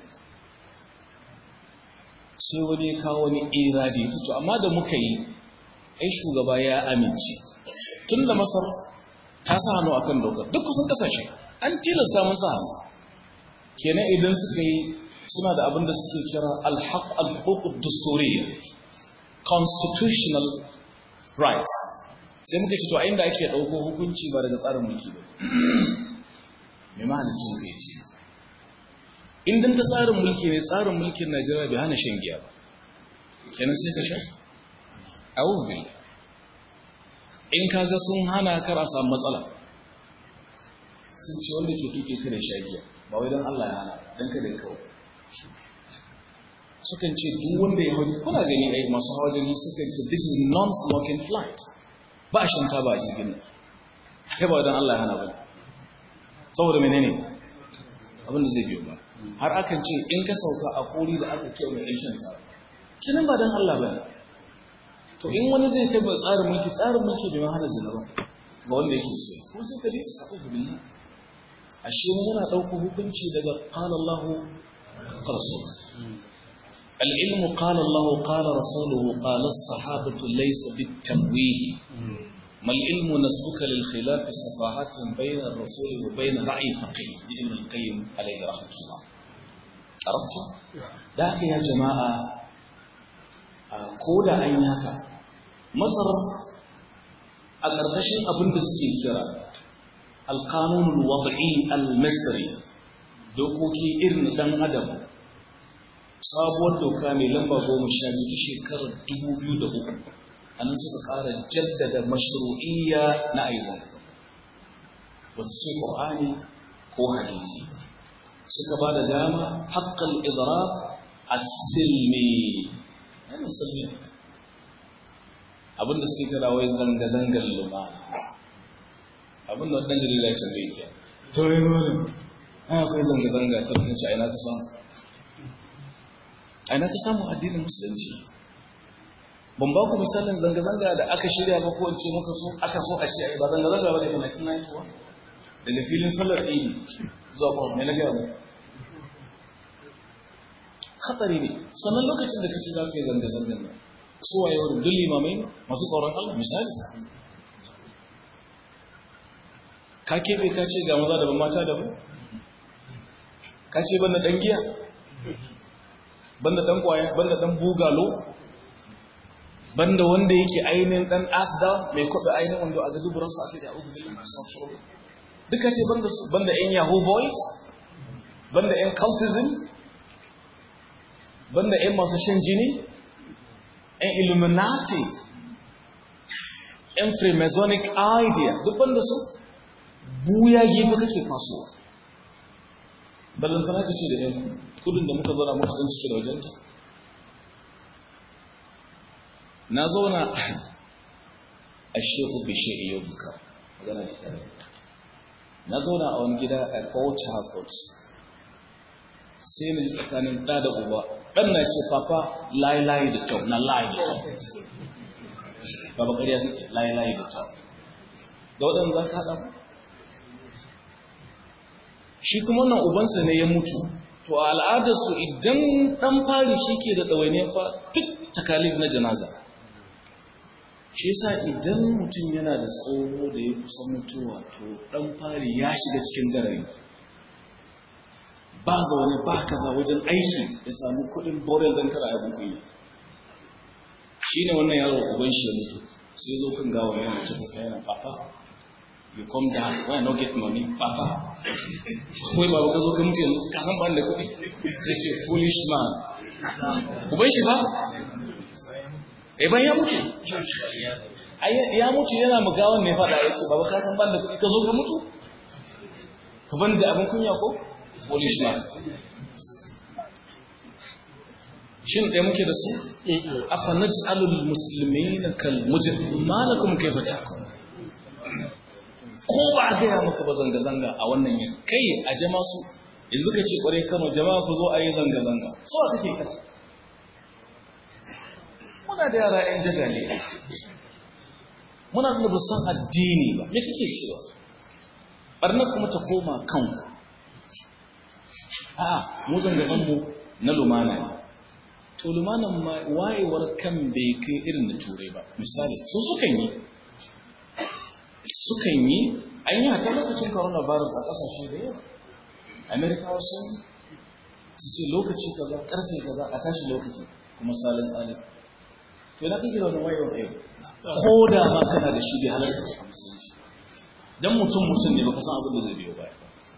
sai wani ya kawo wani iradi to amma da muka yi ai shugaba ya amince tun da masar ta sa hannu akan dokar duk kusan kasashe an tilasta musu hannu kenan idan suka yi suna da abin da suke kira alhaq alhuquq dusturiya constitutional rights sai muka ce to a inda ake ɗauko hukunci ba daga tsarin mulki ba mai mahalicin ka ce in ta tsarin mulki ne tsarin mulkin najeriya bai hana shan giya ba kenan sai ka sha a wubin in kaga sun hana kara samu matsala sun ce wanda ke tuke kare sha giya ba wai don allah ya hana don kada ya kawo sukan ce duk wanda ya hau kuna gani ai masu hawa jirgi sukan ce this is non-smoking flight ba a shanta ba a jirgin nan kai ba don Allah ya hana ba saboda menene abinda zai biyo ba har akan ce in ka sauka a kori da aka ce mai yan ta kinin ba don Allah ba to in wani zai kai ba tsarin mulki tsarin mulki bai hana zina ba ga wanda yake so ko sai ka ji sa'u billah ashe mu muna dauko hukunci daga qala Allah rasul العلم قال الله قال رسوله قال الصحابة ليس بالتمويه ما العلم نسبك للخلاف صفاحات بين الرسول وبين رأي فقيه ابن القيم عليه رحمة الله عرفت؟ ذاك يا جماعة كودا أين هكا مصر أقرقشن أبن بسكي كرا القانون الوضعي المصري دوكوكي إرن دم أدم sabuwar doka mai lamba goma sha biyu ta shekarar dubu biyu da uku a nan suka ƙara jaddada mashru'iyya na aizan ba su ce ƙwa'ani ko hadisi suka ba da dama haƙƙal idra asilmi ai musulmi abinda suke kira wai zanga-zangar lumana abinda wadanda jarida ya tambaye ke to yi malam ai akwai zanga-zanga ta mutunci a ina ka samu a ina ka samu addinin musulunci ban ba ku misalin zanga-zanga da aka shirya ba ko ce muka so aka so a ce ba zanga-zanga ba da ke 1991 daga filin sallar ɗini zuwa kwan mai na gaya mu hatsari ne sannan lokacin da kace za ka yi zanga-zangan nan su waye wurin duk limamai masu tsoron Allah misali ka keɓe ka ce ga maza daban mata daban ka ce banda ɗan giya banda ɗan ƙwaya banda ɗan bugalo banda wanda yake ainihin ɗan asda mai kwaɓe ainihin wanda a ga duburansa a kai da abu zai duka ce banda su banda ‘yan yahoo boys banda ‘yan cultism banda ‘yan masu shan jini ‘yan illuminati ‘yan freemasonic idea duk banda su buya gefe kake kasuwa ballantana ka ce da ‘yan kudin da muka zauna muka san cike da wajenta na zauna a sheku bishe iya buka magana da tare na zauna a wani gida a Port Harcourt sai na ji tsakanin ɗa da uba ɗan na ce papa layi-layi da kyau na layi da kyau baba ƙarya suke layi-layi da kyau da waɗanda za ka haɗa ba shi kuma wannan ubansa ne ya mutu to a al'adarsu idan ɗan fari shi ke da ɗawainiyar fa duk takalif na janaza shi yasa idan mutum yana da tsoho da ya kusa mutuwa to dan fari ya shiga cikin garari ba zaune ba kaza wajen aiki ya samu kudin borel don kara abin kuyi shi ne wannan yaro uban shi ya mutu sai zo kan gawa yana mace kuka yana papa you come down why not get money papa kawai babu ka zo ka mutu yanzu ka san ban da kuɗi sai ce foolish man uban shi ba eh ban ya mutu ya mutu yana mugawan ne fada ya ce baba ka san ban da kuɗi ka zo ka mutu ka ban da abin kunya ko polish man shin ɗaya muke da su afa naj'alul muslimina kal mujrim ma lakum kayfa tahkum ko ba a gaya maka ba zanga zanga a wannan yin kai a jama su yanzu ka ce kware Kano jama'a ku zo a yi zanga zanga so a kake kana muna da yara 'yan jagale muna da busan addini ba me kake cewa barnar kuma ta koma kanku a mu zanga mu na lumana ne to lumanan ma wayewar kan bai kai irin da turai ba misali su sukan yi sukan yi an yi hata lokacin coronavirus a kasashe da yawa amerikawa sun su ce lokaci kaza karfe kaza a tashi lokaci kuma salin alif to na kake da wani wayewar yau ko da ma kana da shi bai halarta a musulunci dan mutum mutum ne baka san abin da zai biyo baya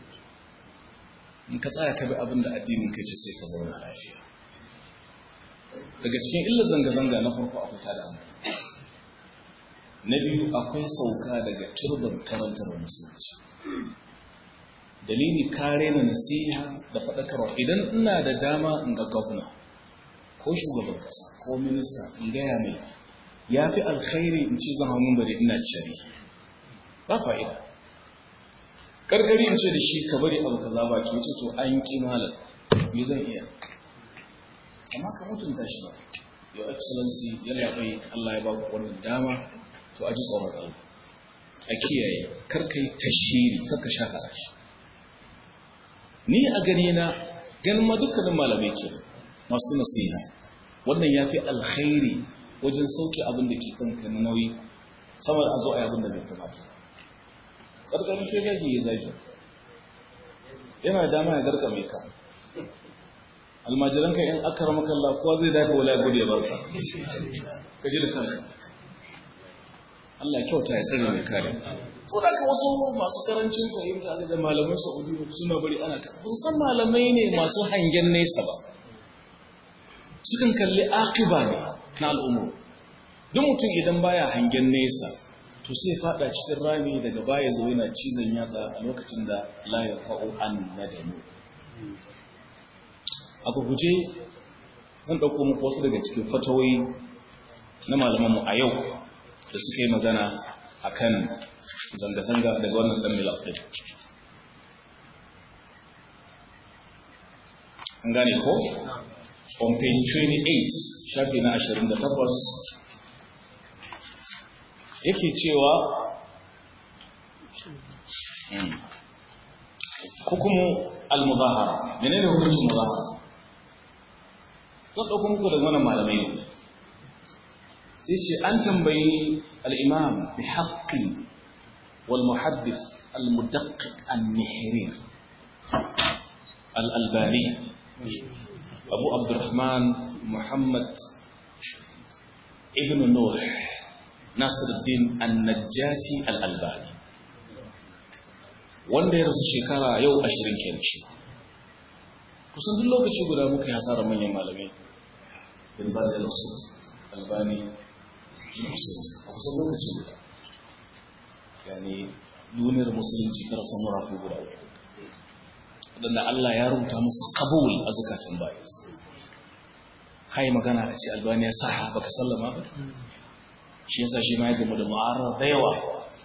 in ka tsaya ka bi abin da addinin kai ce sai ka zauna lafiya daga cikin illa zanga-zanga na farko akwai tada hankali na biyu akwai sauka daga turban karantar musulunci dalili kare na nasiha da faɗakarwa idan ina da dama in ga gwamna ko shugaban ƙasa ko minista in gaya mai ya fi alkhairi in ce zan hannun bari ina cari ba fa'ida ƙarƙari in ce da shi ka bari abu kaza ba ke ce to an ƙi malar me zan iya amma ka mutunta shi ba your excellency yana bai Allah ya ba ku wannan dama to a ji tsoron Allah a kiyaye karka yi tashiri karka shahara shi ni a gani na ganin ma dukkanin malamai ke masu nasiha wannan ya fi alkhairi wajen sauke abin da ke kanka na nauyi sama da a zo a yi abin da bai kamata ƙarƙarin ke gaji ya zagi yana dama ya garka mai ka almajiranka in aka rama kalla kowa zai dafa wala gudu ya barka ka ji da kanka Allah ya kyauta ya tsare mai kare to da ka wasu masu karancin fahimta da malaman Saudi suna bari ana ta kun san malamai ne masu hangen nesa ba sukan kalli akiba ne na al'umma duk mutum idan baya hangen nesa to sai fada cikin rami daga baya zo yana cizon yatsa a lokacin da la yaqau an nadamu a guje zan ɗauko muku wasu daga cikin fatawoyi na malamanmu a yau da suka yi magana a kan zanga-zanga daga wannan ɗan milaf ɗin an gane ko? on page 28 shafi na 28 yake cewa hukumu al-muzahara menene hukuncin muzahara zan ɗauko muku daga wannan malamai ne sai ce an tambayi al'imam bi haƙƙin wal muhaddis al-mudaqqiq an-nihrir al-albani abu abdurrahman muhammad ibn nur nasiruddin an-najjati al-albani wanda ya rasu shekara yau ashirin kenan shi kusan duk lokaci guda muka yi hasarar manyan malamai bin ba da rasu albani a kusan lokaci guda yani duniyar musulunci ta rasa murafi guda uku waɗanda Allah ya rubuta musu kabul a zukatan bayan kai magana a ce albani ya sa baka sallama ba shi yasa shi ma ya gamu da mu'arar da yawa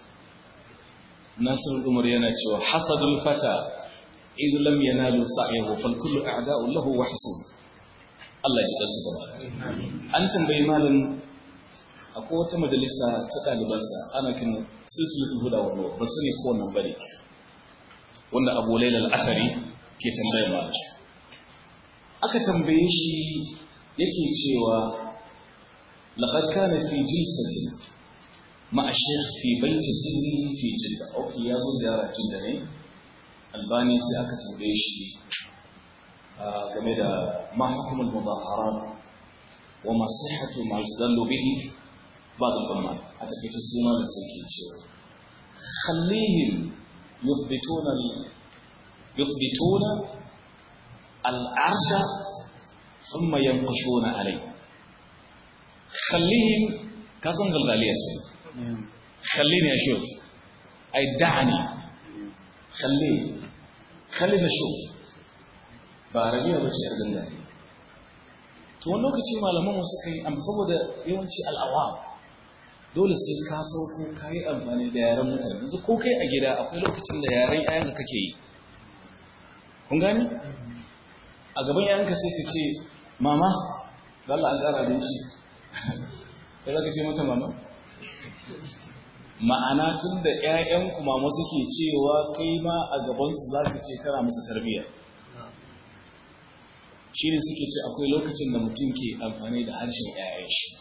nasir umar yana cewa hasadul fata إذ لم ينالوا سعيه فالكل أعداء له وحسون Allah ji ɗansu gaba. An tambayi malin akwai wata majalisa ta ɗalibansa ana kin silsilatul huda wa nur ba su ne ko nan bane wanda Abu Lailal Asari ke tambayar malam. Aka tambaye shi yake cewa laqad kana fi jilsatin ma'a shaykh fi baiti sirri fi jidda. Okay, ya zo ziyara jidda ne. albani sai aka tambaye shi game da ma hukumul mudaharat wa ma sihhatu ma yustadallu bihi ba'd al-umma a takaice suna da sai ke cewa khallihim yuthbituna yuthbituna al-arsha thumma yanqushuna alayhi khallihim kasan galgaliya ce khallini ya shi ai da'ani خليه خليه نشوف ba arabiya ba ce yardin da to wani lokaci malaman wasu kai amma saboda yawanci al'awa dole sai ka sauko ka yi amfani da yaren mutane yanzu ko kai a gida akwai lokacin da yaren yayan da kake yi kun gani a gaban yayanka sai ka ce mama ga Allah an ƙara abinci kai za ka ce mata mama ma'ana tun da ‘ya'yanku mama suke cewa kai ma a gabansu za ka ce kana musu tarbiyya shi ne suke ce akwai lokacin da mutum ke amfani da harshen ‘ya'yan shi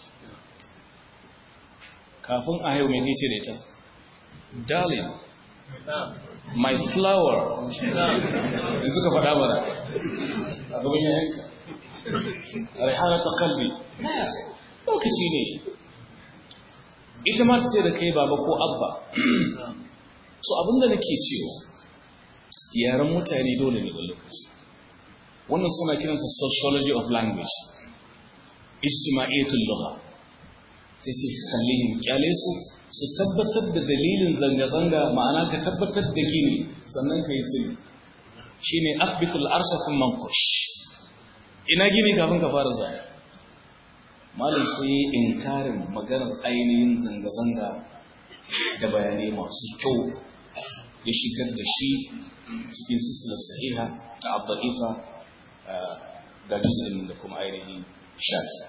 kafin a haihu mai ce da ita darling my flower in suka faɗa mana a gaban ‘ya'yanka raihana ta kalbi lokaci ne ita ma ta ce da kai baba ko abba so abinda nake cewa yaren mutane dole ne wani lokaci wannan suna kiransa sociology of language ijtima'iyyatul lugha sai ce kallihim kyale su su tabbatar da dalilin zanga-zanga ma'ana ka tabbatar da gini sannan ka yi sirri shine athbitul arsha thumma manqush ina gini kafin ka fara zanga malam sai yi inkarin maganar ainihin zanga-zanga da bayanai masu kyau ya shigar da shi cikin sisilar sahiha da abdalifa da juz'in da kuma ainihin shafi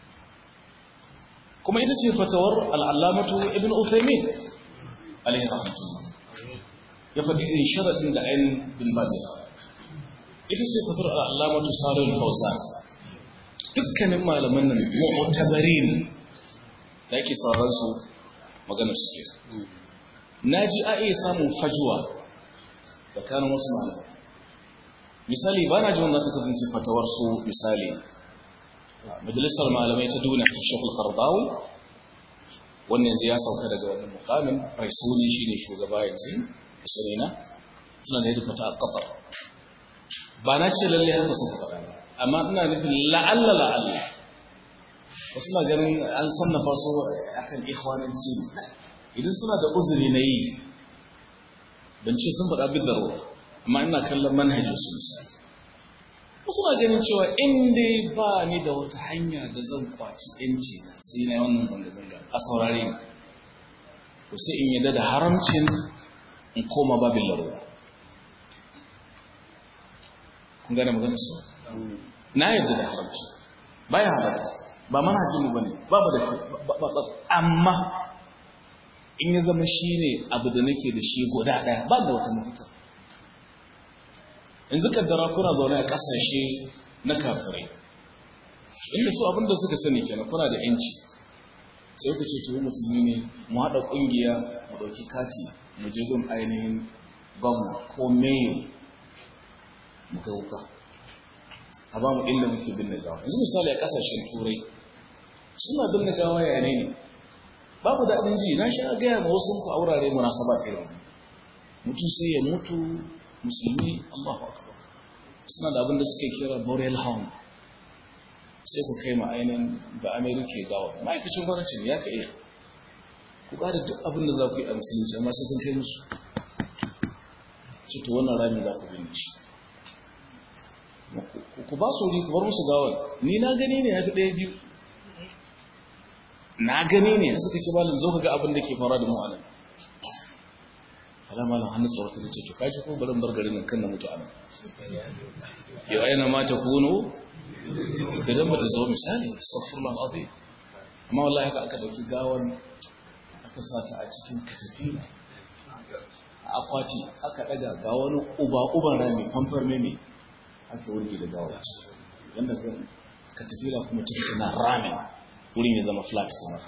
kuma ita ce fatawar al'allamatu ibn Uthaymin alaihi rahmatullah ya faɗi irin sharaɗin da ainihin bin bazir ita ce fatawar al'allamatu sarul fawzan dukkanin malaman nan mu'tabarin da ake sauran su maganar su ke na ji a iya samun fajuwa tsakanin wasu malamai misali ba na ji wanda ta kasance fatawar su misali majalisar malamai ta duniya ta shekul karbawi wannan yanzu ya sauka daga wannan mukamin raisuni shi ne shugaba yanzu a sunina suna da yadda fata a kafar ba na ce lalle haka suka faɗa ba amma ina nufin la'alla la'alla wasu na ganin an sannafa su akan ikhwananci idan suna da uzuri na yi ban ce sun faɗa bid da amma ina kallon manhajin su misali wasu na ganin cewa in dai ba ni da wata hanya da zan kwaci yanci sai na yi wannan zanga-zanga a saurare ni to sai in yadda da haramcin in koma babin larura kun gane magana su na yadda da haramci ba ya halatta ba mana hajjini ba ne ba ba da ba amma in ya zama shi ne abu da nake da shi guda ɗaya ba da wata mafita yanzu kaddara kuna zaune a ƙasashe na kafirai inda su abinda suka sani kenan kuna da yanci sai ku ce tuhu musulmi ne mu haɗa ƙungiya mu ɗauki kati mu je gun ainihin gwamna ko mayo mu ga wuka a ba mu inda muke binne gawa yanzu misali a ƙasashen turai suna binne gawa ya ne babu daɗin ji na sha gaya ma wasu ku a wurare munasaba irin mutum sai ya mutu musulmi Allahu akbar suna da abin da suke kira burial home sai ku kai ma ainihin da amerika gawa ma'aikacin gwamnati ne ya ka iya ku ƙara duk abin da za ku yi a musulunci amma sai kun kai musu cito wannan rami za ku binne shi ku ba su wuri ku bar musu gawar ni na gani ne ya fi ɗaya biyu na gani ne suka ce malam zo ka ga abin da ke fara da mu a nan alama lan hannu tsorata da ce to kaji ko barin bar garin kan na mutu a nan yau aina ma ta kuno idan ba ta zo misali astaghfirullah azim amma wallahi haka aka dauki gawan aka sa ta a cikin katafila a akwati aka daga ga wani uba uban rami famfar meme aka wurge da gawa yanda katafila kuma cikin na rami wurin ya zama flat kamar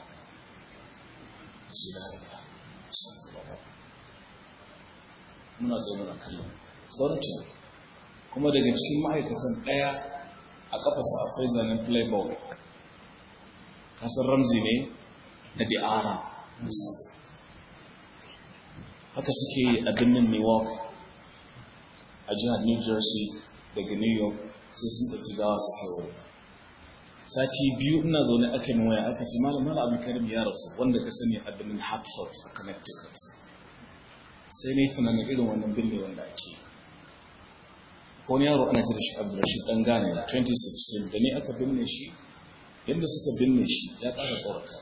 muna zo muna kallon sauranci kuma daga cikin ma'aikatan ɗaya a kafasa akwai zanen playboy kasar ramzi ne na di'ara haka suke a birnin newark a jihar new jersey daga new york sai sun ɗauki gawa su kai wuri sati biyu ina zaune aka yi waya aka ce malam malam abin karim ya rasu wanda ka sani a birnin hartford a connecticut sai ne tunanin irin wannan binne wanda ake ko wani yaro ana ce da shi abdurrashid dan gane 2016 da ne aka binne shi yadda suka binne shi ya ƙara tsorata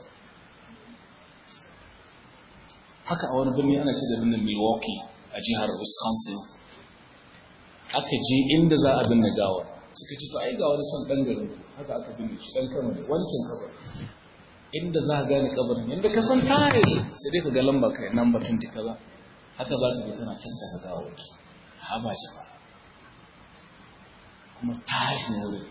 haka a wani birni ana ce da birnin milwaukee a jihar wisconsin aka je inda za a binne gawar suka ce to ai ga wani can ɗan garin haka aka binne shi ɗan kama da wancan kabar inda za a gane kabarin yadda ka san tare sai dai ka ga lamba kai nan batun ta kaza haka za ka ga tana cancanta gawar ha ba jama'a kuma tashin wurin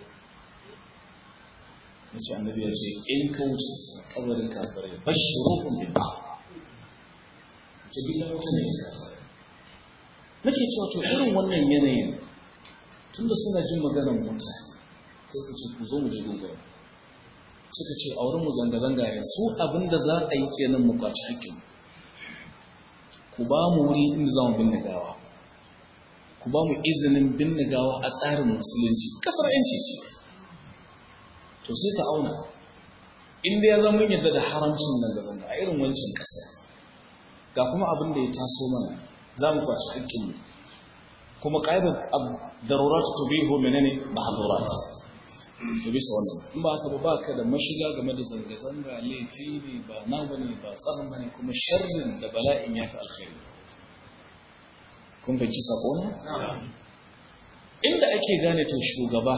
ya ce annabi ya ce in ka wuce kabarin kafirai bashi rukun bin ba ce bi wuta ne kafirai nake cewa to irin wannan yanayin tun da suna jin maganar mutane sai ku ce ku zo mu je gungun suka ce a wurin mu zanga-zanga ne su abin da za a yi kenan mu kwaci hakkin ku ba mu wuri inda za mu binne gawa ku ba mu izinin binne gawa a tsarin musulunci kasar yanci ce to sai ka auna inda ya zama yadda da haramcin nan da zanga a irin wancan kasar ga kuma abin da ya taso mana za mu kwaci hakkinmu kuma ƙa'idar darurat to bihu menene mahdurat to bisa wannan in ba haka ba ba ka da mashiga game da zanga-zanga laifi ne ba na bane ba tsarin bane kuma sharrin da bala'in ya fi alkhairi kun fahimci sako ne inda ake gane to shugaba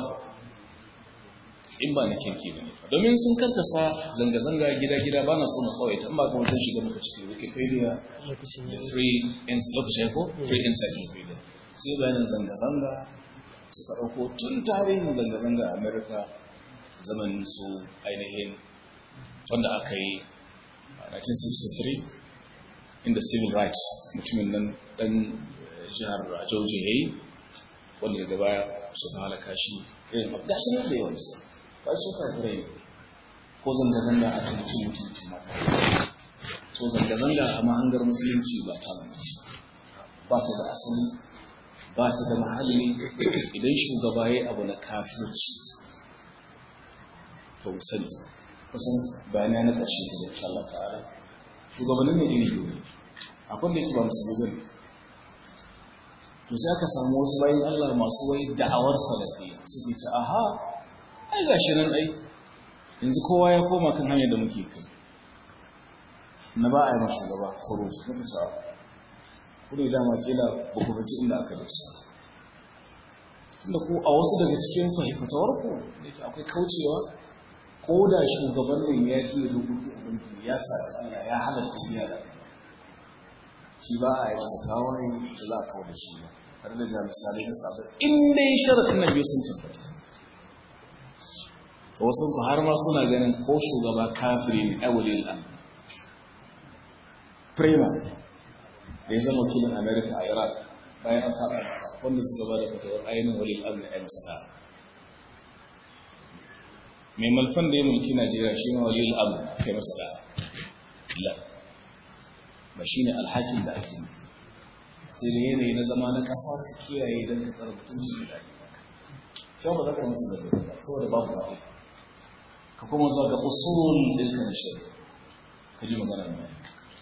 in ba na kirki ba ne domin sun karkasa zanga-zanga gida-gida ba na so na kawai in ba kuma sun shiga muka cikin wikipedia da free lokacin ko free encyclopedia sai bayanin zanga-zanga suka ɗauko tun tarihin zanga-zanga a america zamanin su ainihin wanda aka yi a 1963 inda civil rights mutumin nan ɗan jihar georgia ya yi wanda daga baya suka halaka shi irin gashi nan da yawan su ba su kafirai ko zanga-zanga a kan cin mutunci mata to zanga-zanga a mahangar musulunci ba ta ba ta da asali ba ta da mahalli idan shugaba ya abu na kafirci to sani kusan bayani na ƙarshe da zai Allah ta'ala shugabannin ne iri biyu akwai da yake ba musulmi bane to sai aka samu wasu bayan Allah masu wai da'awar salafiya suke ce aha ai gashi nan ai yanzu kowa ya koma kan hanyar da muke kai na ba a yi mashi gaba khuruj muka ce ku ne dama kila ba ku fahimci inda aka dosa tunda ku a wasu daga cikin fahimtawar ku da ke akwai kaucewa ko da shugabannin ya ji rubutu ubangiji ya sa Allah ya halatta biya da shi ba a yi masa kawai da za a kawo da shi ba har da ga misalai na sabon in dai sharaɗin na biyu sun tabbata wasu ku har ma suna ganin ko shugaba kafiri ne awali al'amma prima da ya zama wakilin america a iraq bayan an faɗa wanda suka ba da fatawar ainihin wali al'amma ya masa da mai malfan da ya mulki najeriya shi ma wali al'amma kai masa da la ba shi ne alhakin da ake nufi sai da yanayi na zama na ƙasa ka kiyaye don ka tsara mutunci da ake kyau ba za ka masu da zai saboda babu zaɓe ka kuma zuwa ga usul ɗinka na shari'a ka ji magana mai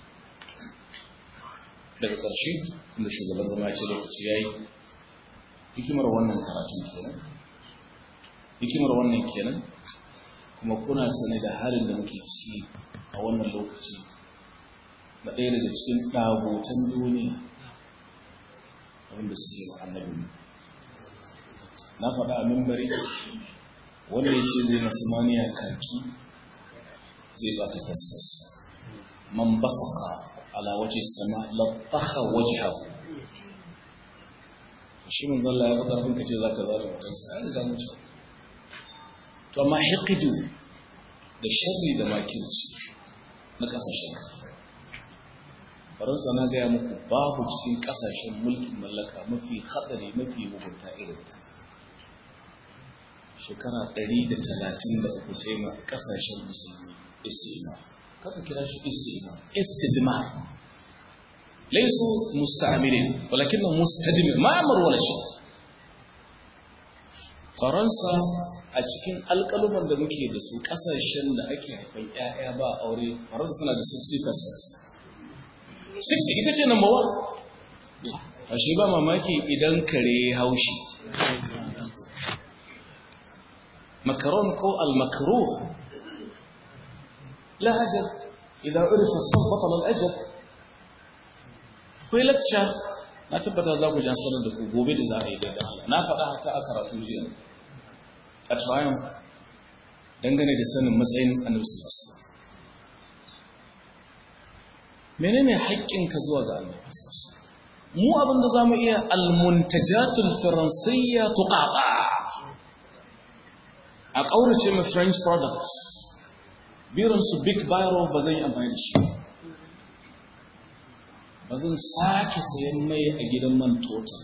daga ƙarshe inda shugaban zama ce lokaci ya yi hikimar wannan karatun kenan hikimar wannan kenan kuma kuna sane da halin da muke ciki a wannan lokaci na ɗaya daga cikin ɗagotan duniya wanda suke wa annabi na faɗa a mimbari wanda ya ce zai masu maniya kaki zai ba ta fasfas man basaka ala waje sama labbaka waje haku shi mun zalla ya faɗa abin ka ce za ka zara mutansa ya riga mutu to amma hikidu da sharri da makirci na ƙasashen faransa na gaya muku babu cikin ƙasashen mulkin mallaka mafi haɗari mafi mugunta irin ta shekara 133 ta yi ma kasashen musulmi istima kaka kira shi istima istidma laisu musta'amirin walakin na mustadimin ma'amar wala shi faransa a cikin alƙaluman da muke da su kasashen da ake haifan 'ya'ya ba aure faransa tana da 60% 60 ita ce number one a shi ba mamaki idan kare haushi مكرون كو المكروه لا أجل إذا عرف الصوت بطل الأجل kai lacca na tabbata za ku jan sanar da ku gobe da za a yi daidai Allah na faɗa hata a karatu jiya a tsayin dangane da sanin matsayin annabi sallallahu alaihi menene haƙƙinka zuwa ga annabi mu abinda zamu iya almuntajatul faransiyya tuqaqa a ƙaurace ma french products biransu big biro ba zan yi amfani da shi ba zan sake sayan mai a gidan man total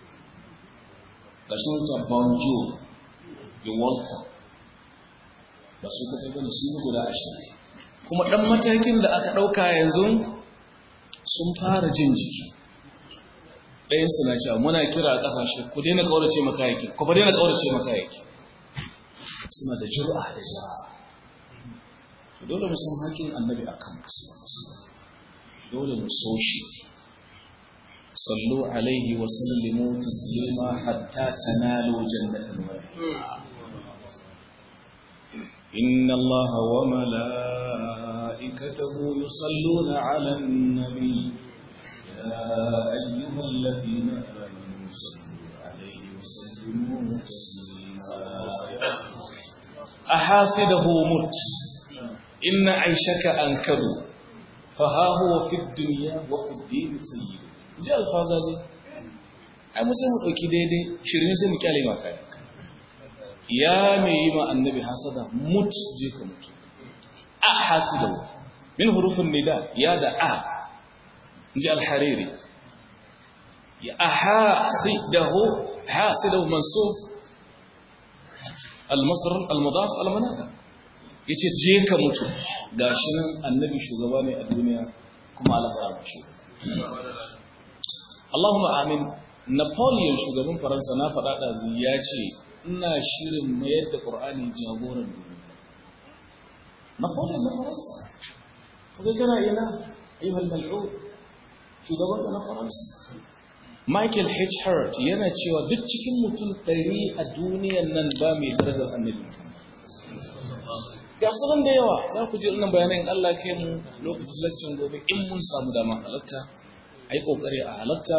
ga shi wata bonjour you welcome ba su ka taɓa da su guda ashirin kuma ɗan matakin da aka ɗauka yanzu sun fara jin jiki ɗayan suna cewa muna kira a ƙasashe ku daina ƙaurace makayaki ku ba daina ƙaurace makayaki suna da jur'a da jara to dole mu san haƙin annabi akan dole mu so shi sallu alaihi wa sallimu taslima hatta tanalu jannatal إن الله وملائكته يصلون على النبي يا أيها الذين آمنوا صلوا عليه وسلموا تسليما أحاسده مت إن عيشك أنكر فها هو في الدنيا وفي الدين سيد جاء الفازازي ai mu sai mu dauki daidai shirin sai mu kyale ma kai ya mai yi ma annabi hasada mut je ka mutu a hasidahu min hurufin nida ya da a inji al-hariri ya ahasidahu hasidahu mansub al-masdar al-mudaf al-manada yace je ka mutu gashi nan annabi shugaba ne a duniya kuma Allah ya ba shi Allahumma amin Napoleon shugaban Faransa na faɗa da ya ce ina shirin mayar da Qur'ani jagoran duniya Napoleon na Faransa kaga kana ina ayyuhal mal'un shugaban na Faransa Michael H. Hart yana cewa duk cikin mutum ɗari a duniyan nan ba mai darajar annabi ga su da yawa za ku ji wannan bayanan Allah kai mu lokacin lakcin gobe in mun samu dama halatta a yi ƙoƙari a halatta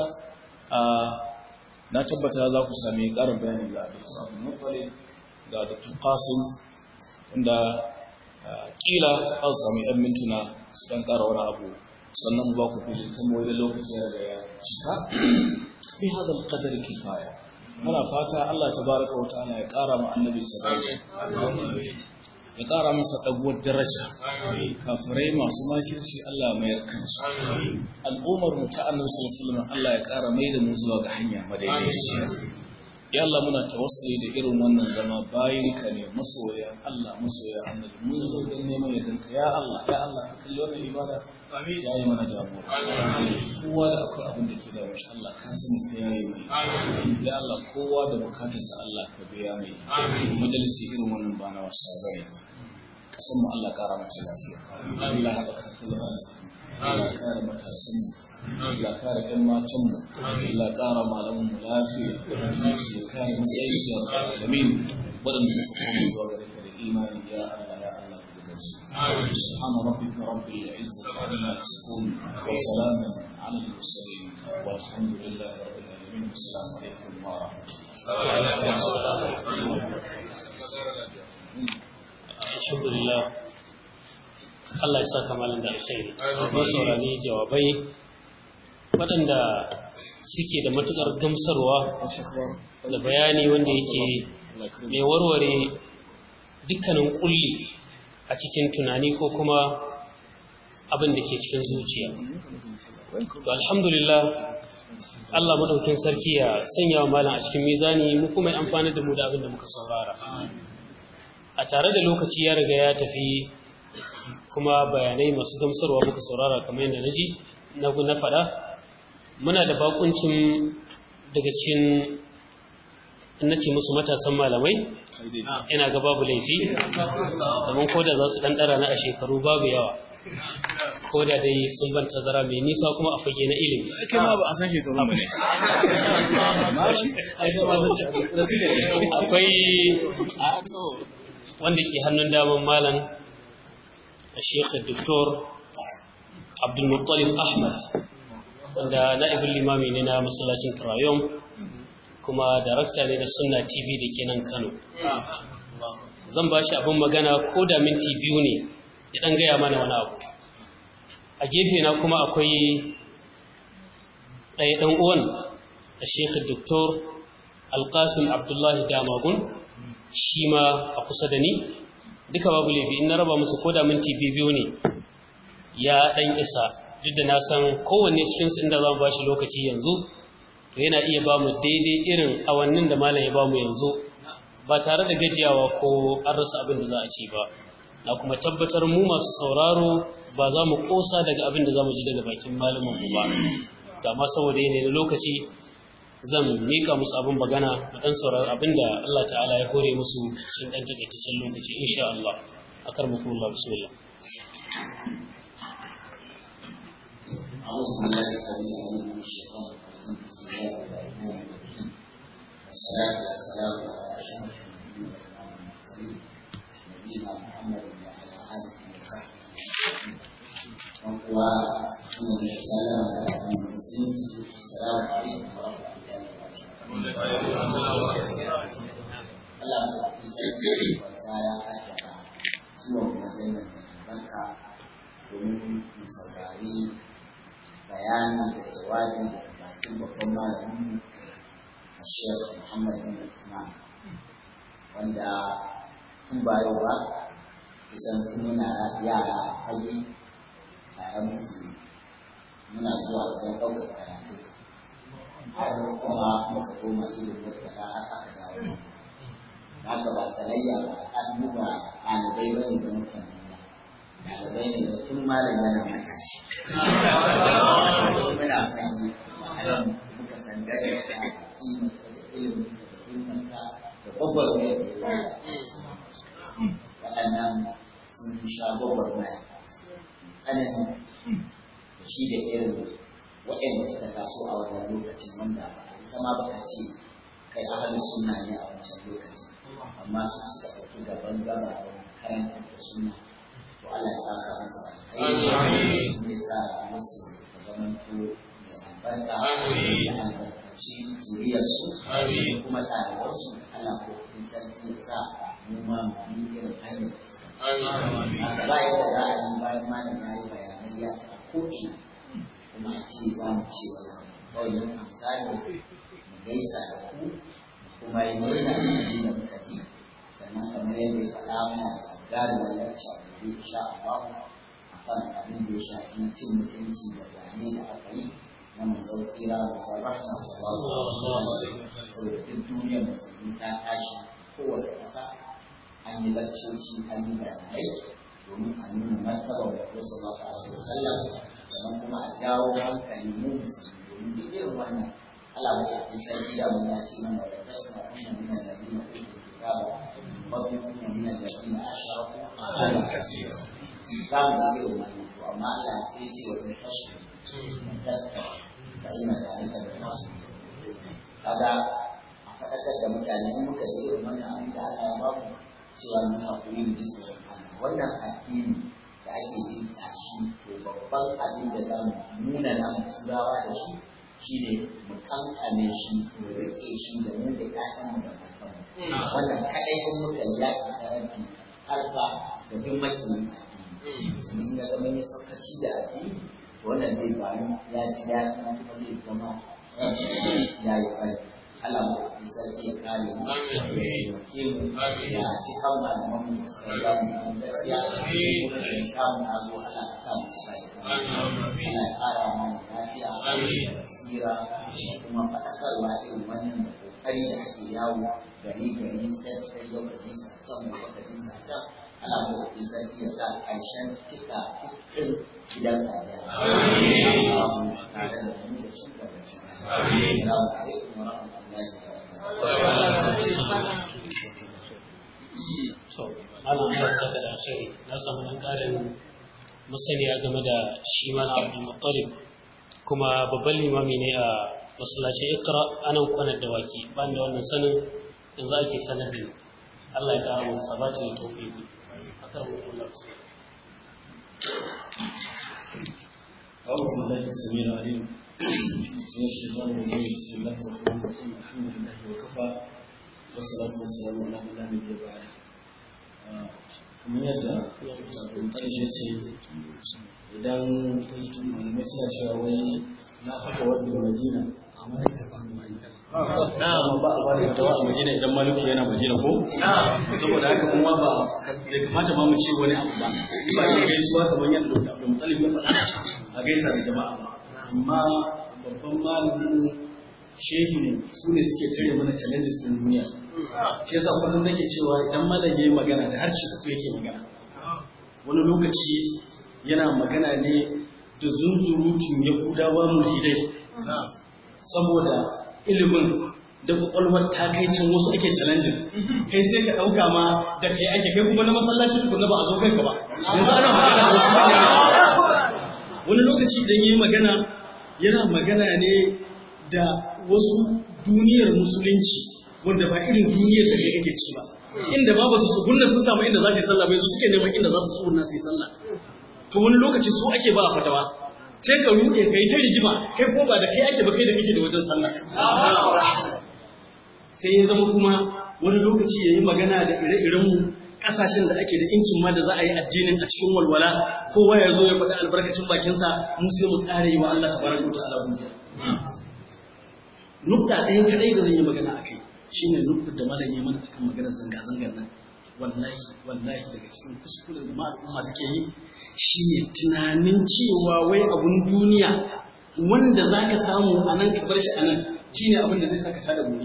na tabbata za ku sami ƙarin bayani ga Dr. Abu Muttalib ga Dr. Qasim inda kila za su sami ‘yan mintuna su ɗan ƙara wani abu sannan ba ku fili tambayoyi da lokaci ya riga ya cika bi hada alqadar kifaya muna fata Allah tabaraka wa ta'ala ya ƙara mu annabi sallallahu ya ƙara masa ɗaguwar daraja kafirai masu makirci Allah mayar kansu al'ummar mu ta annabi sallallahu alaihi wasallam Allah ya ƙara mai da mu zuwa ga hanya madaidaiciya ya Allah muna tawassuli da irin wannan zama bayin ka ne masoya Allah masoya annabi mun zo don neman yardanka ya Allah ya Allah ka kalli wannan ibada ya yi mana jagora kowa da akwai abin da ke da mashi Allah ka sani ka yayi mai ya Allah kowa da bukatarsa Allah ka biya mai majalisi irin wannan ba na wasa bane kasan mu Allah kara mata lafiya Allah haɓaka ta zama Allah kare matasan mu Allah kare ƴan matan mu Allah kara malaman mu lafiya da su kare matsayin su ya alamin waɗanda suka koma zuwa gare ka da imani ya Allah ya Allah ka buga su سبحان ربك رب العزة عما يصفون وسلام على المرسلين والحمد لله رب العالمين والسلام عليكم ورحمة الله alhamdulillah Allah ya saka malam da alkhairi mun saurari jawabai waɗanda suke da matukar gamsarwa da bayani wanda yake mai warware dukkanin kulli a cikin tunani ko kuma abin da ke cikin zuciya to alhamdulillah Allah madaukin sarki ya sanya wa malam a cikin mizani mu kuma amfani da mu da abin da muka saurara a tare da lokaci ya riga ya tafi kuma bayanai masu gamsarwa muka saurara kamar yadda naji na na faɗa muna da bakuncin daga cikin nace musu matasan malamai ina ga babu laifi domin koda za su ɗan ɗara na a shekaru babu yawa koda dai sun ban tazara mai nisa kuma a fage na ilimi Ake ma ba a san shekaru ba ne. akwai wanda ke hannun daman malam Sheikh Dr. Abdul Muttalib Ahmad wanda na'ibin limami ne na masallacin Trayom kuma darakta ne na Sunna TV da ke nan Kano. Zan ba shi abin magana ko da minti biyu ne ya ɗan gaya mana wani abu. A gefe na kuma akwai ɗaya ɗan uwan a Sheikh Dr. Alƙasim Abdullahi Damagun shi ma a kusa da ni duka babu laifi in na raba musu ko da minti biyu ne ya dan isa duk da na san kowanne cikin su inda zan bashi lokaci yanzu to yana iya ba mu daidai irin awannin da malam ya ba mu yanzu ba tare da gajiyawa ko an rasa abin da za a ci ba na kuma tabbatar mu masu sauraro ba za mu kosa daga abin da za mu ji daga bakin malamin mu ba da ma saboda yanayi na lokaci zan mika musu abin magana da ɗan sauran abin da Allah ta'ala ya hore musu cikin ɗan takaitaccen lokaci insha Allah a karmaku Allah bismillah أعوذ بالله السميع العليم من الشيطان الرجيم بسم الله الرحمن الرحيم والصلاة والسلام على أشرف النبيين وإمام المرسلين نبينا محمد وعلى آله وصحبه أجمعين وإن السلام على المسلمين السلام عليكم ورحمة الله وبركاته Allah ya sarki wasa ya aikata zuwa wajen da albarka domin mu saurari bayani da jawabi daga bakin babban malamin a Sheikh Muhammad bin Usman wanda tun ba yau ba kusan tun muna yara a fage tare muke muna zuwa wajen ɗaukar karatu har kuma muka koma ilimin da har aka dawo haka ba sanayya ba an duba ɗalibai ba ne da mukan nuna ɗalibai ne da tun malam yana matashi muna fahimci ma'anar muka san daga da kimarsa da ilimin da ilminsa da gwagwarmayar da ya waɗannan sun sha gwagwarmaya tsanani da shi da irin waɗanda suka taso a wannan lokacin wanda ba a zama ba ka ce kai ahalin sunna ne a wancan lokacin amma su suka ɗauki gaban gaba da karanta da sunna to Allah ya saka masa alkhairi kuma ya sa musu da zaman to da albarka da albarkaci zuriyarsu da kuma ɗalibansu Allah ko kun sarki ya sa mu ma mu yi irin hanyar haka ba yadda za a yi bayan malam ya yi bayanai ya taɓa ko'ina kuma a ce za mu ce kawai yin amsali mu gaisa da ku kuma yi murna da abin da muka ji sannan kamar yadda ya faɗa mana da gagarumin lacca gobe insha Allah a kan abin da ya shafi cin mutunci da zane da aka yi na manzon tsira da sarrafa sallallahu alaihi saboda duk duniyar musulmi ta tashi kowace ƙasa an yi laccoci an yi bayanai domin a nuna martaba da wasu sallallahu alaihi wasallam sannan kuma a jawo hankali mu musulmi domin duk irin wannan Allah ba ta sarki da mun ya ce mana wa tasma kunna min alladhina utul kitaba wa kunna min alladhina ashraku ala kaseera za mu ji irin wannan to amma Allah ya ce wa in tashu tatta fa ina dalika da nasu kaga a faɗakar da mutane in muka ji irin wannan abin da Allah ya ba mu cewa mu haƙuri mu ji tsoron Allah wannan addini da ake jin tashi to babban abin da za mu nuna na turawa da shi shine mu kankane shi mu rike shi da mu da ƴaƴanmu da matanmu wannan kaɗai in muka yi yaƙi saranti alfa da duk makiyin addini sun ga zama ya saukaci da addini wannan zai bayu ya ji daɗi kuma zai zama ya yi ƙarfi Allah mu ɗauki sarki ya kare mu ya taimake mu ya ci kan malaman mu ya mu gaskiya kuma ya kamu na zo Allah ka sa mu ci kai Allah ya ƙara mana lafiya da basira da kuma faɗakarwa irin wannan da kokari da ake yawo gari gari sai sai lokaci sa can lokaci sa can Allah mu ɗauki sarki ya sa ƙarshen kika kikin gidan kajiya. Amin. Tare da mu da shi da bashi. Assalamu alaikum wa rahmatullahi to malam Allah ya saka da alkhairi na samu dan karin masaniya game da shi mana Abdul Muttalib kuma babban limami ne a masallacin Iqra anan kwanar da waki ban da wannan sanin yanzu ake sanar da Allah ya kara masa sabati da tawfiki akar mu Allah أعوذ بالله السميع العليم من الشيطان الرجيم بسم الله الرحمن الرحيم الحمد لله وكفى والصلاة والسلام على من لا نبي بعده kamar yadda abin ƙarshe ce idan malamai suna cewa wai na haka wadda madina amma ba a bada fatawa a madina idan maliku yana madina ko saboda haka kuma ba da kamata ba mu ce wani abu ba ba shi gaisuwa kamar yadda da abdul mutalib ya faɗa a gaisa da jama'a ba amma babban malamin shehi su ne suke tare mana challenges din duniya shi yasa kullum nake cewa idan malam yayi magana da harshe uku yake magana wani lokaci yana magana ne da zunzurutun yahudawa mulhidai saboda ilimin da kwakwalwar ta kai can wasu ake challenging kai sai ka ɗauka ma da kai ake kai kuma na masallaci tukunna ba a zo kanka ba yanzu ana magana da wasu wani lokaci idan yi magana yana magana ne da wasu duniyar musulunci wanda ba irin duniyar da kai kake ci ba inda ba su sugunna sun samu inda za su yi sallah bai su suke neman inda za su sugunna su yi sallah to wani lokaci su ake ba fatawa sai ka ruɗe kai ta rigima kai ko ba da kai ake ba kai da kake da wajen sallah sai ya zama kuma wani lokaci ya yi magana da ire-irenmu kasashen da ake da incin ma da za a yi addinin a cikin walwala kowa ya zo ya faɗi albarkacin bakinsa mu sai mu tsara yi wa Allah tabaraka wa ta'ala godiya nukta ɗaya kadai da zan yi magana akai shine nukta da malam ya mana akan maganar zanga-zangar nan wallahi wallahi daga cikin kuskuren da al'umma suke yi shine tunanin cewa wai abun duniya wanda zaka samu a nan ka bar shi a nan shine abin da zai saka tada gobe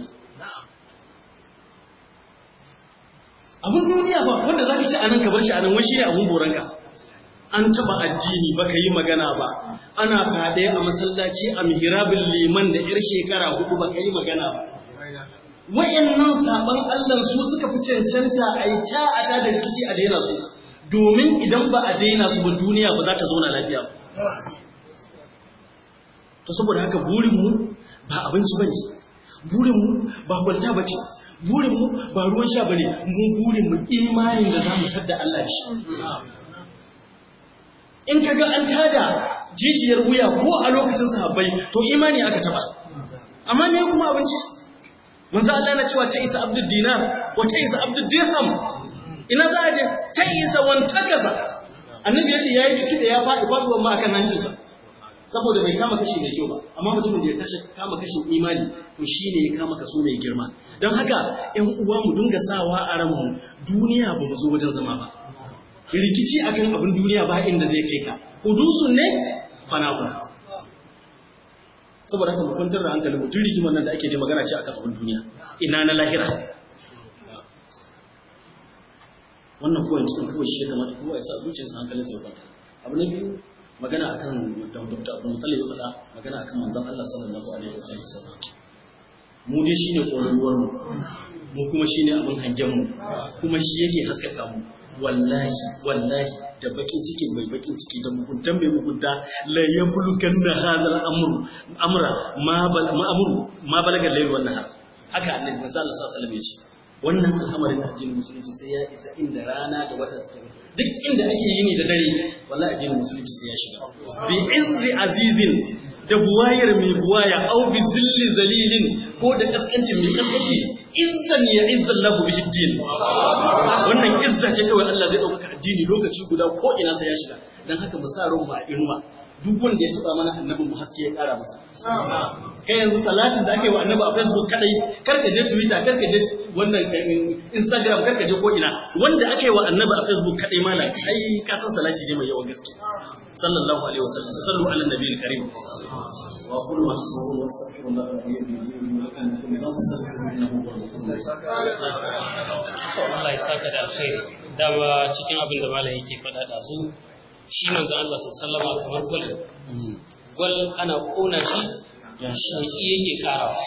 abin duniya ba wanda za ka ci a nan ka bar shi a nan wai shi ne abin boranka an taba addini ba ka yi magana ba ana faɗe a masallaci a mihrabin liman da yar shekara hudu ba ka yi magana ba wayannan saban Allah su suka fi cancanta a yi ca a ta da rikici a daina su domin idan ba a daina su ba duniya ba za ta zauna lafiya ba to saboda haka burinmu ba abinci bane burinmu ba kwalta bace burinmu ba ruwan sha bane mu burinmu imanin da zamu tadda Allah shi in kaga an tada jijiyar wuya ko a lokacin sahabbai to imani aka taba amma me kuma abinci manzo Allah na cewa ta isa abdul dinar wa ta isa abdul dirham ina za a je ta isa wanta gaza annabi ya ce yayi ciki da ya faɗi faɗuwar ma akan hancinsa saboda bai kama kashi mai kyau ba amma mutumin da ya kashe kama kashin imani to shine ya kama kaso mai girma don haka ƴan uwa mu dinga sawa a ranmu duniya ba mu zo wajen zama ba rikici akan abin duniya ba inda zai kai ka hudusun ne fanawa saboda haka mu kwantar da hankali mutum rigimar nan da ake da magana ce akan abin duniya ina na lahira wannan kowane cikin kawai shi ya kamata kowa ya sa zuciyarsa hankalin sai kwanta abu na biyu magana akan da Dr. Abu Muttalib ya faɗa magana akan manzon Allah sallallahu alaihi wasallam mu dai shine koruwar mu mu kuma shine abin hangen mu kuma shi yake haskaka mu wallahi wallahi da bakin cikin mai bakin ciki da mugunta mai mugunta la yabluganna hadha al-amr amra ma bal ma amru ma balaga layl wan nahar haka annabi sallallahu alaihi wasallam ya ce wannan al'amarin addinin musulunci sai ya isa inda rana da wata suka duk inda ake yini da dare wallahi addinin musulunci sai ya shiga bi izzi azizin da buwayar mai buwaya au bi zilli zalilin ko da kaskancin mai kaskanci izzan ya izzan lahu bihi din wannan izza ce kawai Allah zai dauka addini lokaci guda ko ina sai ya shiga dan haka mu sa ran mu a inuwa duk wanda ya taba mana annabin mu haske ya kara masa kai yanzu salatin da ake wa annabi a facebook kadai kar ka je twitter kar ka je wannan instagram kar ka je ko ina wanda ake wa annabi a facebook kadai mana ai ka san salati ne mai yawan gaske sallallahu alaihi wasallam sallu ala nabiyil karim wa qul ma tasawwuru wa astaghfirullah wa yu'minu wa kana kullu dhanbin astaghfiruhu innahu huwal ghafurur Allah ya saka da alkhairi dama cikin abin da malam yake faɗa da zu shi manzo Allah sallallahu alaihi kamar gwal gwal ana kona shi shauki yake karawa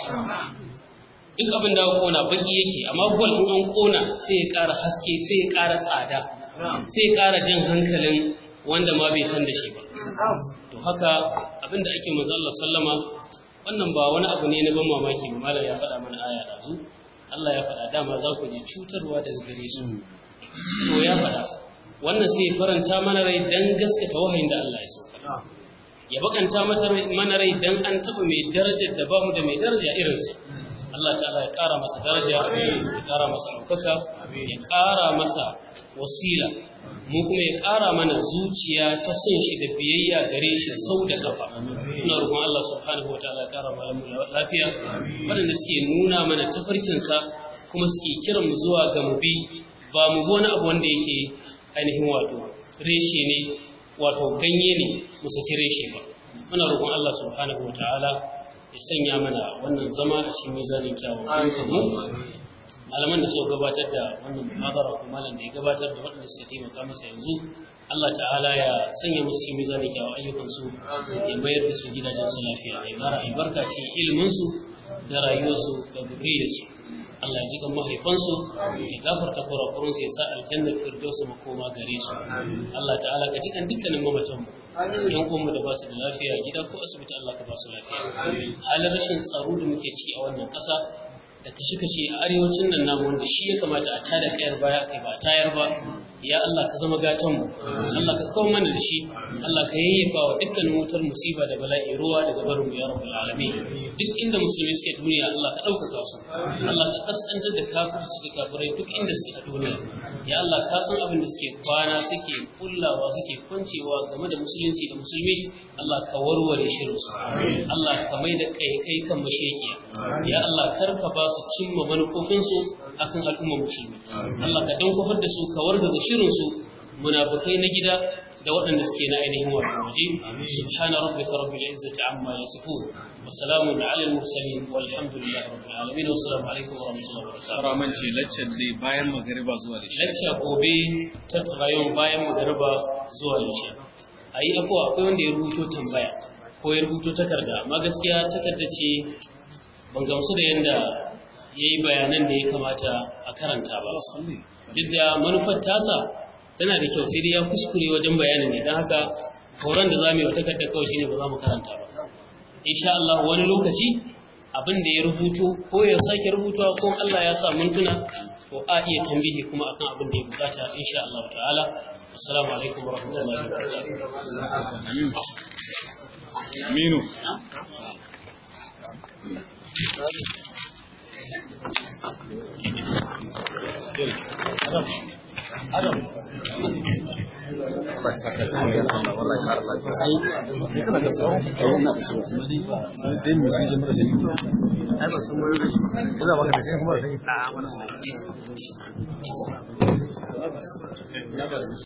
duk abin da kona baki yake amma gwal in an kona sai ya kara haske sai ya kara tsada sai ya kara jan hankalin wanda ma bai san da shi ba to haka abin da ake manzo Allah sallama wannan ba wani abu ne na ban mamaki ba malam ya faɗa mana aya da zu Allah ya faɗa dama za ku ji cutarwa daga gare su to ya faɗa wannan sai ya faranta mana rai dan gaskata wahayin da Allah ya sauka ya bakanta mana rai dan an taɓa mai darajar da bamu da mai daraja irinsa Allah ta'ala ya ƙara masa daraja ya ƙara masa ɗaukaka ya ƙara masa wasila mu kuma ya ƙara mana zuciya ta son shi da biyayya gare shi sau da kafa ina roƙon Allah subhanahu wataala ya ƙara malamu lafiya waɗanda suke nuna mana tafarkinsa kuma suke kiran mu zuwa ga mu bi ba mu bi wani abu wanda yake ainihin wato reshe ne wato ganye ne mu saki reshe ba muna roƙon Allah subhanahu wataala ya sanya mana wannan zama a cikin mizanin kyawun ayyukanmu malaman da suka gabatar da wannan muhadara ko malam da ya gabatar da waɗanda suka taimaka masa yanzu Allah ta'ala ya sanya musu cikin mizanin kyawun ayyukansu ya mayar da su gidajen su lafiya ya ƙara albarka cikin iliminsu da rayuwarsu da zuriyarsu Allah ya ji kan mahaifansu ya gafarta kurakurunsu ya sa aljannar firdausu makoma gare su Allah ta'ala ka ji kan dukkanin mamatan mu yan uwanmu da ba su da lafiya gida ko asibiti Allah ka ba su lafiya halin rashin tsaro da muke ciki a wannan ƙasa da kashe-kashe a arewacin nan namu wanda shi ya kamata a tada kayar baya kai ba tayar ba ya Allah ka zama gatan mu Allah ka kawo mana da shi Allah ka yayyafa wa dukkanin wutar musiba da bala'i ruwa daga barin mu ya rabbul alamin duk inda musulmi suke duniya Allah ka ɗaukaka su Allah ka kaskantar da kafirci da kafirai duk inda suke a duniya ya Allah ka san abin da suke kwana suke kullawa suke kwancewa game da musulunci da musulmi Allah ka warware shirin su Allah ka mai da kai kan mashekiya ya Allah kar ka ba su cimma manufofinsu akan al'ummar musulmi Allah ka dan kofar da su ka wargaza shirin su munafikai na gida da waɗanda suke na ainihin wato waje subhana rabbika rabbil izzati amma yasifun wa salamun ala al mursalin walhamdulillahi rabbil alamin wa assalamu alaikum wa rahmatullahi wa barakatuh Raman ce laccar dai bayan magariba zuwa da shi. lecture gobe ta tarayon bayan magariba zuwa lisha ayi afuwa akwai wanda ya rubuto tambaya ko ya rubuto takarda amma gaskiya takarda ce ban gamsu da yanda yayi bayanan da ya kamata a karanta ba duk da manufar tasa tana da kyau sai dai ya kuskure wajen bayanin ne don haka horon da za mu yi wa takardar kawai shine ba za mu karanta ba insha Allah wani lokaci abin da ya rubuto ko ya sake rubutuwa ko Allah ya sa mun tuna ko a iya tambihi kuma akan abin da ya bukata insha Allah ta'ala assalamu alaikum wa rahmatullahi wa barakatuh aminu Adam.